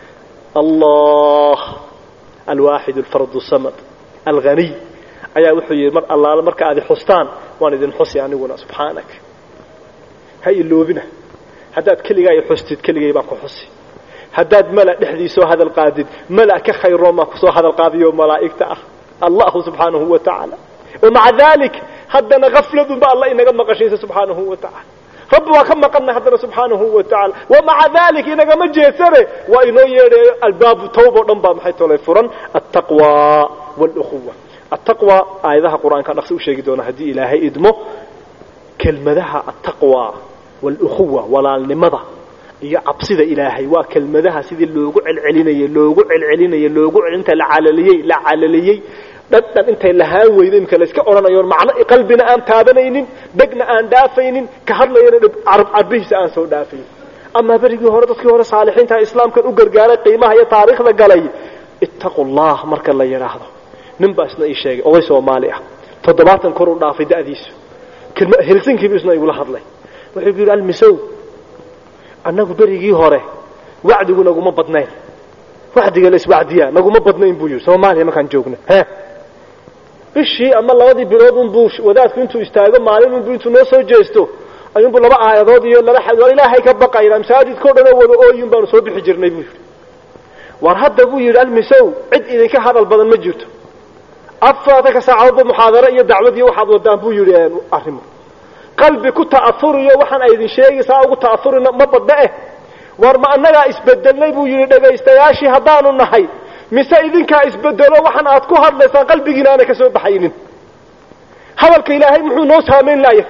allah alwaaxid alfardu samad alghaniy ayaa wuxuu yidhi mar allaala marka aad xustaan waan idin xusi aniguna subxaanak ha iloobina haddaad keligaa i xustid keligay baan ku xusi haddaad mala dhexdiisoo hadal qaadid mala ka khayroo maa kusoo hadal qaadiyo malaa'igta ah allahu subxaanahu wa tacaala wamaca dalik haddana hafladunba alla inaga maqashaysa subxaanahu wa tacala rabbi waa ka maqanna haddana subxaanahu wa tacala wamaca dalik inagama jeedsane waa inoo yeedhayo albaabu tawba o dhan baa maxay tolay furan altaqwa wاlukhuwa attaqwa aayadaha qur-aanka dhaqsi u sheegi doona haddii ilaahay idmo kelmadaha attaqwa wاlukhuwa walaalnimada iyo cabsida ilaahay waa kelmadaha sidii loogu celcelinayey loogu celcelinayey loogu inta la calaliyey la calaliyey dhadhan intay lahaan weydo imika la iska odhanayoon macno qalbina aan taabanaynin dhegna aan dhaafaynin ka hadlayana carbihiisa aan soo dhaafaynin amaa berigii hore dadkii hore saalixiinta islaamkan u gargaaray qiimaha iyo taariikhda galay ittaqu llah marka la yidhaahdo nin baa isna ii sheegay oday soomaali ah toddobaatan kor u dhaafay da'diisu helsinkiibu isna igula hadlay wuxuu ku yidhi almisow annagu berigii hore wacdigu naguma badnayn wacdiga la iswacdiyaa naguma badnayn buu yidhi soomaaliya markaan joogno he bishii ama labadii bilood unbuu wadaadku intuu istaago maalin unbuu intuu noo soo jeesto ayuunbuu laba aayadood iyo laba war ilaahay ka baqayna masaajidkao dhan oo wada ooyin baanu soo bixi jirnay buu yidhi war hadda buu yidhi almisow cid idinka hadal badan ma jirto afartanka saacadoodba muxaadaro iyo dacwad iyo waxaad wadaan buu yidhi arrimo qalbi ku ta'afuriyo waxaan ay idin sheegi saa ugu ta'afurina ma badna eh war ma annagaa isbedelnay buu yidhi dhegaystayaashii haddaanu nahay mise idinkaa isbedelo waxaan aad ku hadlaysaan qalbigiina aana ka soo baxaynin hadalka ilaahay muxuu noo saamayn laaya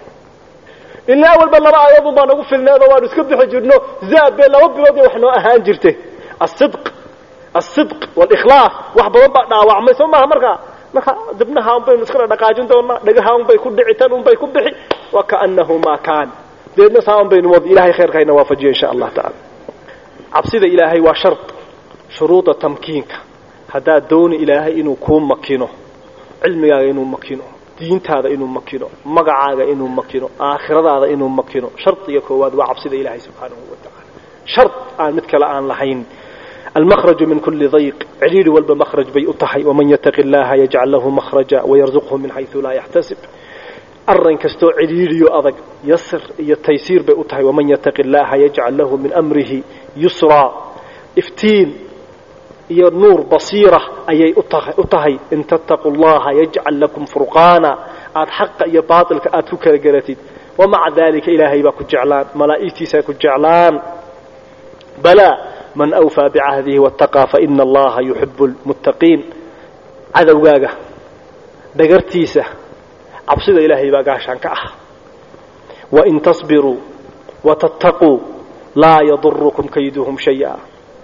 ilaa walba laba aayaodun baa nagu filneedoo waanu iska bixi jirno zaad bee laba bilood iyo wax noo ahaan jirte asidq asidq walikhlaas wax badan baa dhaawacmay soo maaha markaa marka dibnaha un baynu iskala dhaqaajin doonaa dhagaha un bay ku dhici tan un bay ku bixi wakaanahu maa kaan deedna saa un baynu wad ilahay khayrka hayna waafajiyo insha allah tacaala cabsida ilaahay waa shard shuruuda tamkiinka haddaad dooni ilaahay inuu kuu makino cilmigaaga inuu makino diintaada inuu makino magacaaga inuu makino aakhiradaada inuu makino shardiga koowaad waa cabsida ilaahay subxaanahu wa tacaala shard aan mid kale aan lahayn المخرج من كل ضيق عرير والب مخرج بي أطحي ومن يتق الله يجعل له مخرجا ويرزقه من حيث لا يحتسب أرن كستو عريري أضق يسر يتيسير بي أطحي ومن يتق الله يجعل له من أمره يسرا افتين يا نور بصيرة أي أطحي إن تتقوا الله يجعل لكم فرقانا آد حق يا باطل آد فكر قرتيد ومع ذلك إلهي باكو جعلان ملائكتي ساكو جعلان بلى من أوفى بعهده واتقى فإن الله يحب المتقين cadowgaaga dhagartiisa cabsida ilaahay baa gaashaan ka ah wain tasbiruu watattaquu laa yadurukum kayduhum shaya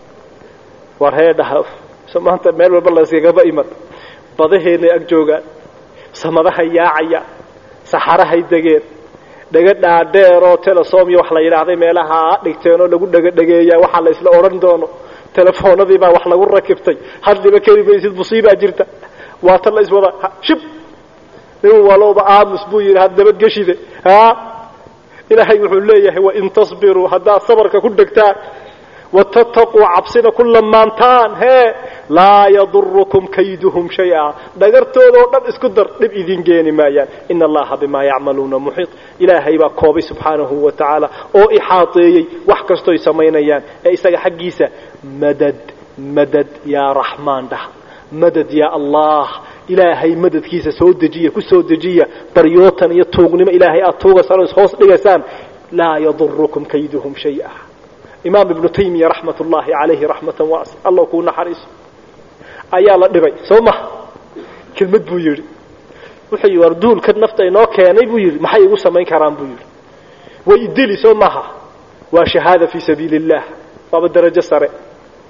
war heedhaha maanta meel walba layskagaba iman badaheennay ag joogaan samadahay yaacaya saxarahay degeen dhega dhaadheeroo telesom iyo wax la yidhaahday meelaha dhigteenoo lagu dhegadhegeeyaa waxaa la isla odhan doono telefoonadii baa wax lagu rakibtay hadliba keli maysid musiibaa jirta waa tan la iswada shib nin walowba aamus buu yidhi had nabadgeshide ha ilaahay wuxuu leeyahay wain tasbiruu haddaad sabarka ku dhegtaan watattaquu cabsina ku lamaantaan hee laa yadurukum kayduhum shaya dhagartoodao dhan isku dar dhib idin geeni maayaan ina allaha bimaa yacmaluuna muxiit ilaahay baa koobay subxaanahu wa tacaala oo ixaateeyey wax kastoy samaynayaan ee isaga xaggiisa madad madad yaa raxmaan dhaha madad yaa allah ilaahay madadkiisa soo dejiya ku soo dejiya baryootan iyo tuugnimo ilaahay aad tuugaysaan oo ishoos dhigaysaan laa yadurukum kayduhum shaya imaam ibnu taymiya raxmat ullaahi calayhi raxmatan waas alla kuu naxariiso ayaa la dhibay soo maha kelmad buu yidhi wuxuu yidhi war duulka nafta inoo keenay buu yidhi maxay igu samayn karaan buu yidhi way idili soo maha waa shahaada fii sabiili illah waaba darajo sare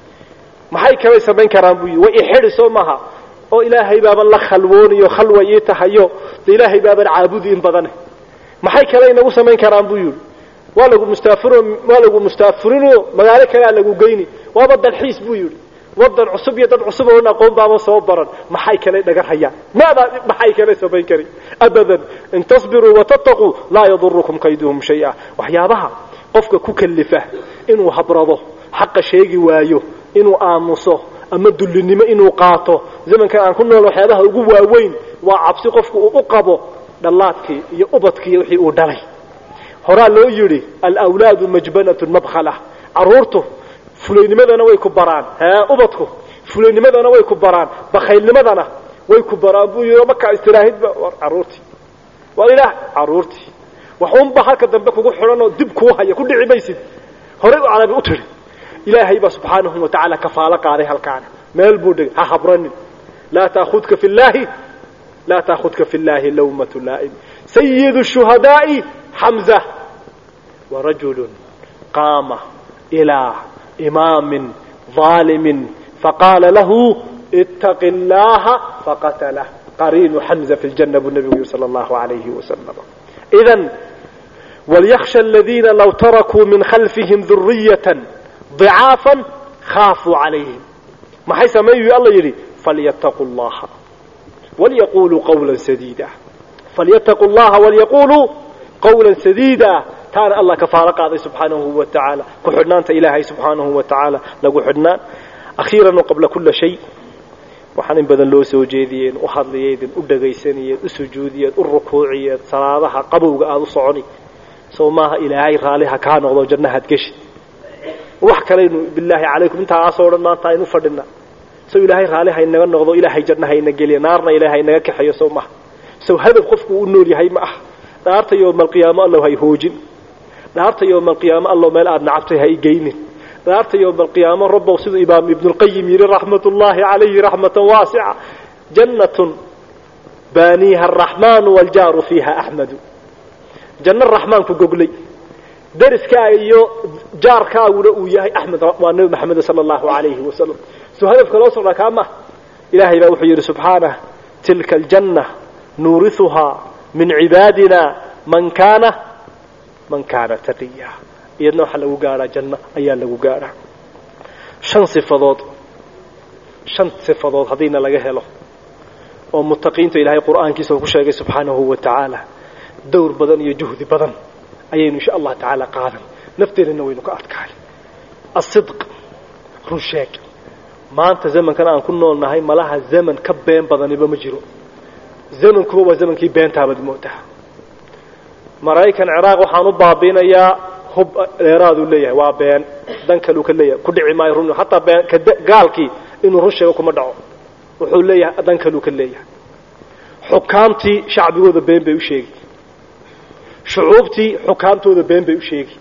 maxay kalay samayn karaan buu yidhi way ixidhi soo maaha oo ilaahay baaban la khalwoonayo khalwa ii tahayo de ilaahay baaban caabudi in badane maxay kale inagu samayn karaan buu yidhi waa lagu mustaafiro waa lagu mustaafirino magaalo kalea lagu geyni waaba dalxiis buu yidhi wadan cusub iyo dad cusub oon aqoon baaba soo baran maxay kale dhagar hayaan maadaa maxay kale samayn kari abadan in tasbiruu watattaquu laa yadurukum kayduhum shay-a waxyaabaha qofka ku kalifa inuu habrado xaqa sheegi waayo inuu aamuso ama dullinimo inuu qaato zamankan aan ku nool waxyaabaha ugu waaweyn waa cabsi qofku uu u qabo dhallaadkii iyo ubadkii wixii uu dhalay horaa loo yidhi alawlaadu majbanatun mabkhala carruurtu fulaynimadana way ku baraan hee ubadku fulaynimadana way ku baraan bakhaylnimadana way ku baraan buu yidhi markaa istiraahidba war carruurtii war ilaah carruurtii waxuunba halka dambe kugu xidhan oo dib kuu haya ku dhici maysid horay u carabi u tidhi ilaahay baa subxaanahu wa tacaala kafaalo qaaday halkaana meel buu dhigay ha habranin laa taahudka fi llaahi laa taahudka fi llaahi lawmatu laa'im sayidu shuhadaa'i xamza warajulun qaama ilaa imaamin ظaalimin faqaala lahu ittaqi اllaha faqatalah qariinu xamza fi ljanna buu nabigu yiri sala allahu alayhi wasalam idan walyakhsha aladiina law tarakuu min khalfihim duriyatan ضعاafا خاafuu عalayhim maxay sameeyu alla yidhi falyتaquu الlaha walyaquluu qawla sadiida falyتaquu الlaha walyaquluu qawla sadiida taana allah kafaalo qaaday subxaanahu wa tacaala ku xidhnaanta ilaahay subxaanahu wa tacaala lagu xidhnaan akhiiran qabla kula shay waxaan in badan loo soo jeediyeen u hadlayeedin u dhagaysanayeed u sujuudiyeed u rukuuciyeed salaadaha qabowga aada u soconi sow maaha ilaahay raaliha kaa noqdo jannahaad geshi wax kalaynu bilaahi calaykum intaasoo dhan maanta aynu fadhina sow ilaahay raali haynaga noqdo ilaahay janna hayna geliya naarna ilaahay haynaga kaxeeyo sow maha sow hadaf qofku u nool yahay ma ah dhaarta yowmalqiyaamo allow hay hoojin dhaarta yowmalqiyaamo allow meel aada nacabtay ha igeynin dhaarta yowmalqiyaamo rabbow siduu imaam ibnulqayim yidhi raxmat ullaahi calayhi raxmatan waasica jannatun baaniiha araxmaanu waljaaru fiiha axmadu janno raxmaanku goglay dariskaaga iyo jaarkaaguna uu yahay axmed waa nebi maxamed sala allahu alayhi wasalam soo hadafka loo socdaa kaa maha ilaahay baa wuxuu yidhi subxaanah tilka aljanna nuurihuhaa min cibaadina man kaana man kaana taqiya iyadna waxaa lagu gaadhaa janno ayaa lagu gaadhaa shan sifadood shan sifadood haddiina laga helo oo mutaqiinta ilaahay qur'aankiisa uu ku sheegay subxaanahu wa tacaala dowr badan iyo juhdi badan ayaynu insha allah tacaala qaadan nafteenana waynu ka adkaani asidq run sheeg maanta zamankan aan ku nool nahay malaha zaman ka been badaniba ma jiro zamankuba waa zamankii beentaabaad moodaa maraykan ciraaq waxaan u baabiinayaa hub dheeraaduu leeyahay waa been dan kaluu ka leeyahay ku dhici maayo run hataa been gaalkii inuu run sheego kuma dhaco wuxuu leeyahay dan kaluu ka leeyahay xukaamtii shacbigooda been bay u sheegi shucuubtii xukaamtooda been bay u sheegi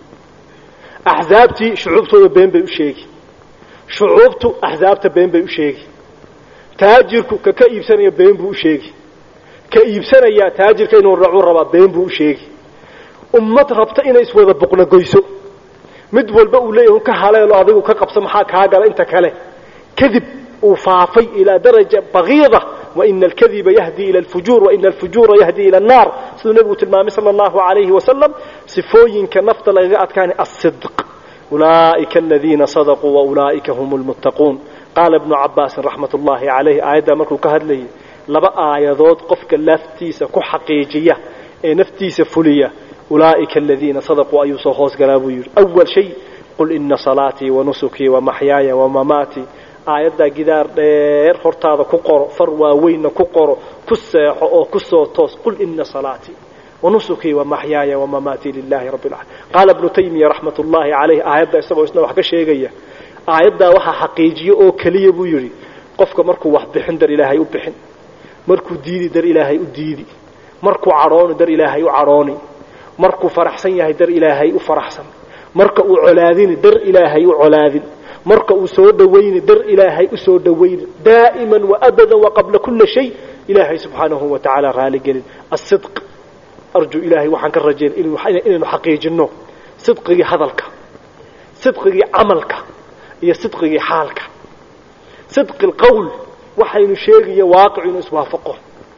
axsaabtii shucuubtooda been bay u sheegi shucuubtu axsaabta been bay u sheegi taajirku ka ka iibsanaya been buu u sheegi ka iibsanayaa taajirka inuu racu rabaa been buu u sheegi ummad rabta inay iswada buqnagoyso mid walba uu leeyahy ka haleelo adigu ka qabso maxaa kaa gala inta kale kadib uu faafay ilaa daraja bagiida waina alkadiba yahdi ila alfujuur waina alfujuura yahdi ila annaar siduu nebigu tilmaamay sala allahu alayhi wasalam sifooyinka nafta lagaga adkaanay asidq ulaa'ika aladiina sadaquu waulaa'ika hum lmuttaquun qaala ibnu cabaasin raxmat ullahi calayh aayaddaa markuu ka hadlayay laba aayadood qofka laftiisa ku xaqiijiya ee naftiisa fuliya ulaa'ika aladiina sadaquu ayuu soo hoos galaa buu yidhi awal shay qul ina salaatii wanusukii wamaxyaaya wamamaatii aayaddaa gidaar dheer hortaada ku qoro far waaweynna ku qoro ku seexo oo ku soo toos qul ina salaatii wanusukii wamaxyaaya wamamaatii lilahi rabbi alcaalamiin qaala ibnu taymiya raxmat ullaahi calayh aayadda isagoo isna wax ka sheegaya aayaddaa waxaa xaqiijiyo oo keliya buu yidhi qofka markuu wax bixin dar ilaahay u bixin markuu diidi dar ilaahay u diidi markuu cadhooni dar ilaahay u cadhooni markuu faraxsan yahay dar ilaahay u faraxsan marka uu colaadini dar ilaahay u colaadin marka uu soo dhawayni dar ilaahay u soo dhawayni daa'iman waabadan waqabla kula shay ilaahay subxaanahu wa tacaala raaligelin asidq arjuu ilaahay waxaan ka rajayn inaynu xaqiijinno sidqigii hadalka sidqigii camalka iyo sidqigii xaalka sidqi alqowl waxaynu sheegayo waaqicu inuu iswaafaqo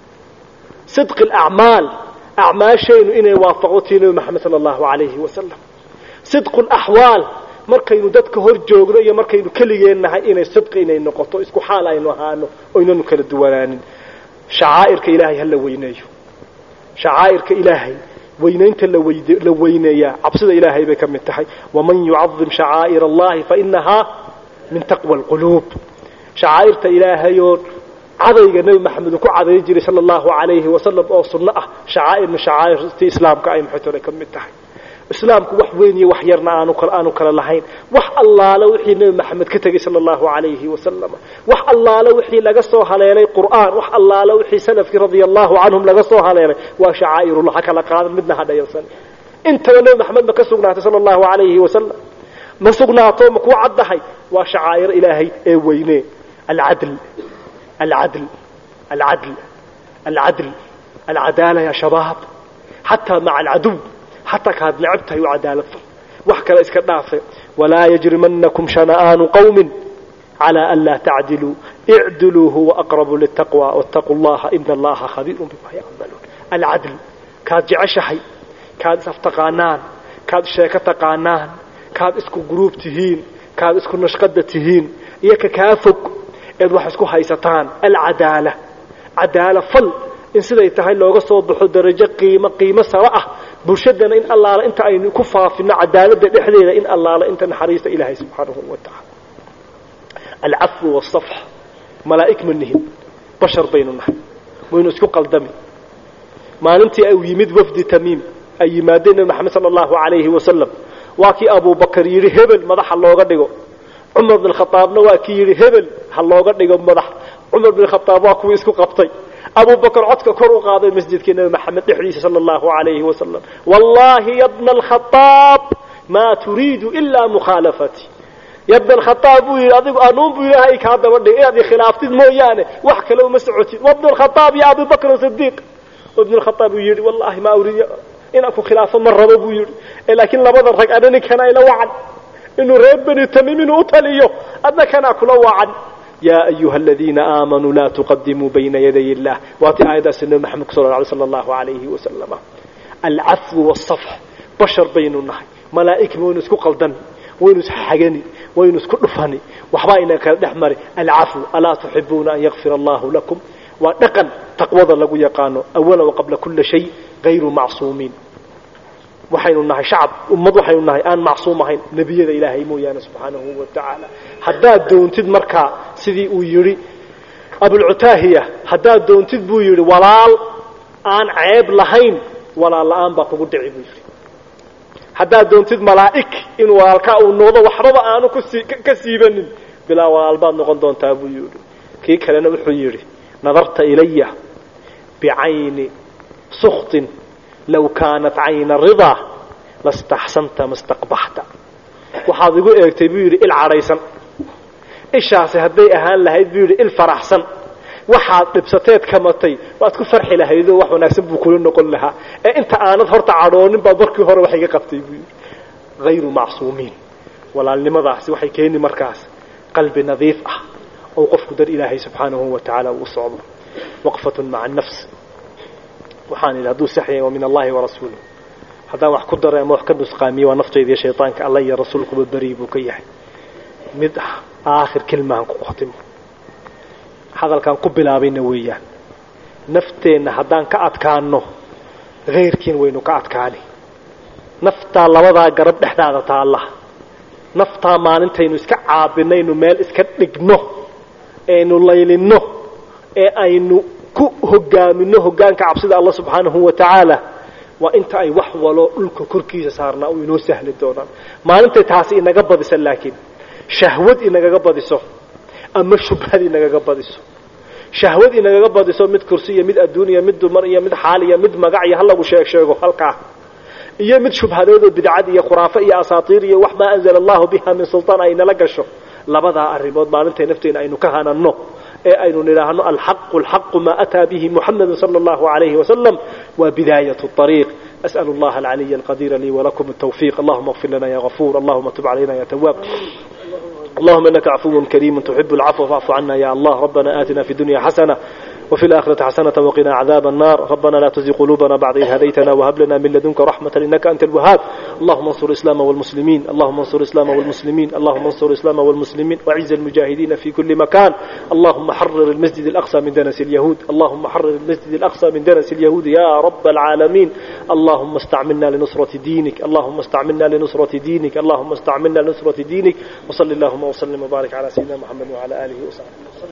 sidqi alacmaal acmaashaynu inay waafaqdo tii nebi maxamed sala allahu calayhi wasalam sidqu alaxwaal markaynu dadka hor joogno iyo markaynu keligeen nahay inay sidqi inay noqoto isku xaal aynu ahaano oynanu kala duwanaanin shacaa'irka ilaahay ha la weyneeyo shacaa'irka ilaahay weynaynta la weyneeyaa cabsida ilaahay bay ka mid tahay waman yucadim shacaa'ir allahi fainahaa min taqwa alquluub shacaa'irta ilaahayoo cadayga nebi maxamed uu ku caday jiray sala allahu calayhi wasalam oo sunno ah shacaa'ir min shacaa'irti islaamka ay maxaytole ka mid tahay islaamku wax weyn iyo wax yarna aanu aanu kala lahayn wax allaale wixii nebi maxamed ka tegey sala allahu calayhi wasalam wax allaale wixii laga soo haleelay qur'aan wax allaale wixii salafkii radia allahu canhum laga soo haleelay waa shacaa'irullah ha kala qaadan midna ha dhayalsan intaba nebi maxamed ma ka sugnaatay sala allahu calayhi wasalam ma sugnaato ma kuu caddahay waa shacaa'ir ilaahay ee weyne alcadl alcadl alcadl alcadl alcadaala ya shabaab xataa maca alcaduw xataa kaad necab tahay u cadaalad fal wax kale iska dhaafe walaa yajrimanakum shana'aanu qawmin calaa an laa tacdiluu icdiluu huwa aqrabu litaqwa wattaquu llaha ina allaha khabiirun bima yacmaluun alcadl kaad jeceshahay kaad isaftaqaanaan kaad sheeko taqaanaan kaad isku guruub tihiin kaad isku nashqada tihiin iyo ka kaa fog eed wax isku haysataan alcadaala cadaala fal in siday tahay looga soo baxo darajo qiimo qiimo saro ah bulshadana in allaala inta aynu ku faafino cadaaladda dhexdeeda in allaala inta naxariista ilaahay subxaanahu wa tacaala alcafwu waasafx malaa'ig ma nihin bashar baynu nahay waynu isku qaldami maalintii uu yimid wafdi tamiim ay yimaadeen nebi maxamed sala allahu calayhi wasalam waa kii abubakar yidhi hebel madaxa looga dhigo cumar bin khaaabna waa kii yidhi hebel ha looga dhigo madax cumar bin khaaab waa kuwii isku qabtay abu bakr codka kor u qaaday masjidkii nebi maxamed dhexdiisa sala allahu alayhi wasalam wallahi ya bna alkhaaab maa turiidu ilaa mukhaalafati ya bna alkhaaab buu yidhi adigu anuun buu ilaahay kaa daba dhig inaad ikhlaaftid mooyaane wax kale uma socotid wabna alkhaaab ya abi bakr sidiiq ibn alkhaaab uu yidhi wallahi ma uriid inaan ku khilaafo ma rabo buu yidhi laakiin labada rag ana ninkana ila wacan inuu reer beni tamiim inuu u taliyo adna kanaa kula wacan ya ayuha aladiina aamanuu laa tuqadimuu bayna yaday illah waatii aayaddaasi nebi maxamed ku sal sala allahu alayhi wasalama alcafwu wasafx bashar baynu nahay malaa'ig waynu isku qaldani waynu isxagani waynu isku dhufani waxbaa ina kala dhex mari alcafw alaa tuxibuuna an yakfir allahu lakum waa dhaqan taqwada lagu yaqaano awala waqabla kula shay gayru macsuumiin waxaynu nahay shacab ummad waxaynu nahay aan macsuum ahayn nebiyada ilaahay mooyaane subxaanahu wa tacaala haddaad doontid markaa sidii uu yidhi abulcutaahiya haddaad doontid buu yidhi walaal aan ceeb lahayn walaal la-aan baa kugu dhici buu yidhi haddaad doontid malaa'ig in walaalkaa uu noqdo waxbaba aanu kusii ka siibanin bilaa walaal baad noqon doontaa buu yidhi kii kalena wuxuu yidhi nadarta ilaya bicayni suktin low kaanat cayna ridaa lastaxsanta mastaqbaxta waxaad igu eegtay buu yidhi il cadhaysan ishaasi hadday ahaan lahayd buu yidhi il faraxsan waxaad dhibsateed kamatay waad ku farxi lahaydoo wax wanaagsan buu kula noqon lahaa ee inta aanad horta cadhoonin baad markii hore wax iga qabtay buu yidhi hayru macsuumiin walaalnimadaasi waxay keeni markaas qalbi nadiif ah oo qofku dar ilaahay subxaanahu wa tacaala uu socdo waqfatun maca nafs waxaan idhi hadduu sax yahay waa min allahi warasuulih haddaan wax ku daray ama wax ka nusqaamiye waa naftayda iyo shaytaanka alla iyo rasuulkuba beri buu ka yahay mid aakhir kelmahan ku qotimo hadalkaan ku bilaabayna weeyaan nafteenna haddaan ka adkaano hayrkiin waynu ka adkaani naftaa labadaa garab dhexdaada taalla naftaa maalintaynu iska caabinaynu meel iska dhigno eaynu laylinno ee aynu ku hogaamino hogaanka cabsida allah subxaanahu wa tacaala waa inta ay wax walo dhulka korkiisa saarnaa u inoo sahli doonaan maalintay taasi inaga badisa laakiin shahwad inagaga badiso ama shubhad inagaga badiso shahwad inagaga badiso mid kursi iyo mid adduuniya mid dumar iyo mid xaal iyo mid magac iyo halagu sheeg sheego halkaa iyo mid shubhadood oo bidcad iyo khuraafo iyo asaatiir iyo wax maa anzala allahu biha min sultaan ay nala gasho labadaa arrimood maalintay nafteena aynu ka hananno ee aynu nidhaahno alxaqu alxaqu maa ataa bihi muxamedu sala allahu alayhi wasalam waa bidaayat ariiq أسأل الله العلي القدير لي ولكم التوفيق اللهم اغفر لنا يا غفور اللهم تب علينا يا تواب اللهم إنك عفو كريم تحب العفو فاعف عنا يا الله ربنا آتنا في الدنيا حسنة وفي الآخرة حسنة وقنا عذاب النار ربنا لا تزغ قلوبنا بعد إذ هديتنا وهب لنا من لدنك رحمة إنك أنت الوهاب اللهم انصر الإسلام والمسلمين اللهم انصر الإسلام والمسلمين اللهم انصر الإسلام والمسلمين وعز المجاهدين في كل مكان اللهم حرر المسجد الأقصى من دنس اليهود اللهم حرر المسجد الأقصى من دنس اليهود يا رب العالمين اللهم استعملنا لنصرة دينك اللهم استعملنا لنصرة دينك اللهم استعملنا لنصرة دينك وصل اللهم وسلم وبارك على سيدنا محمد وعلى آله وصحبه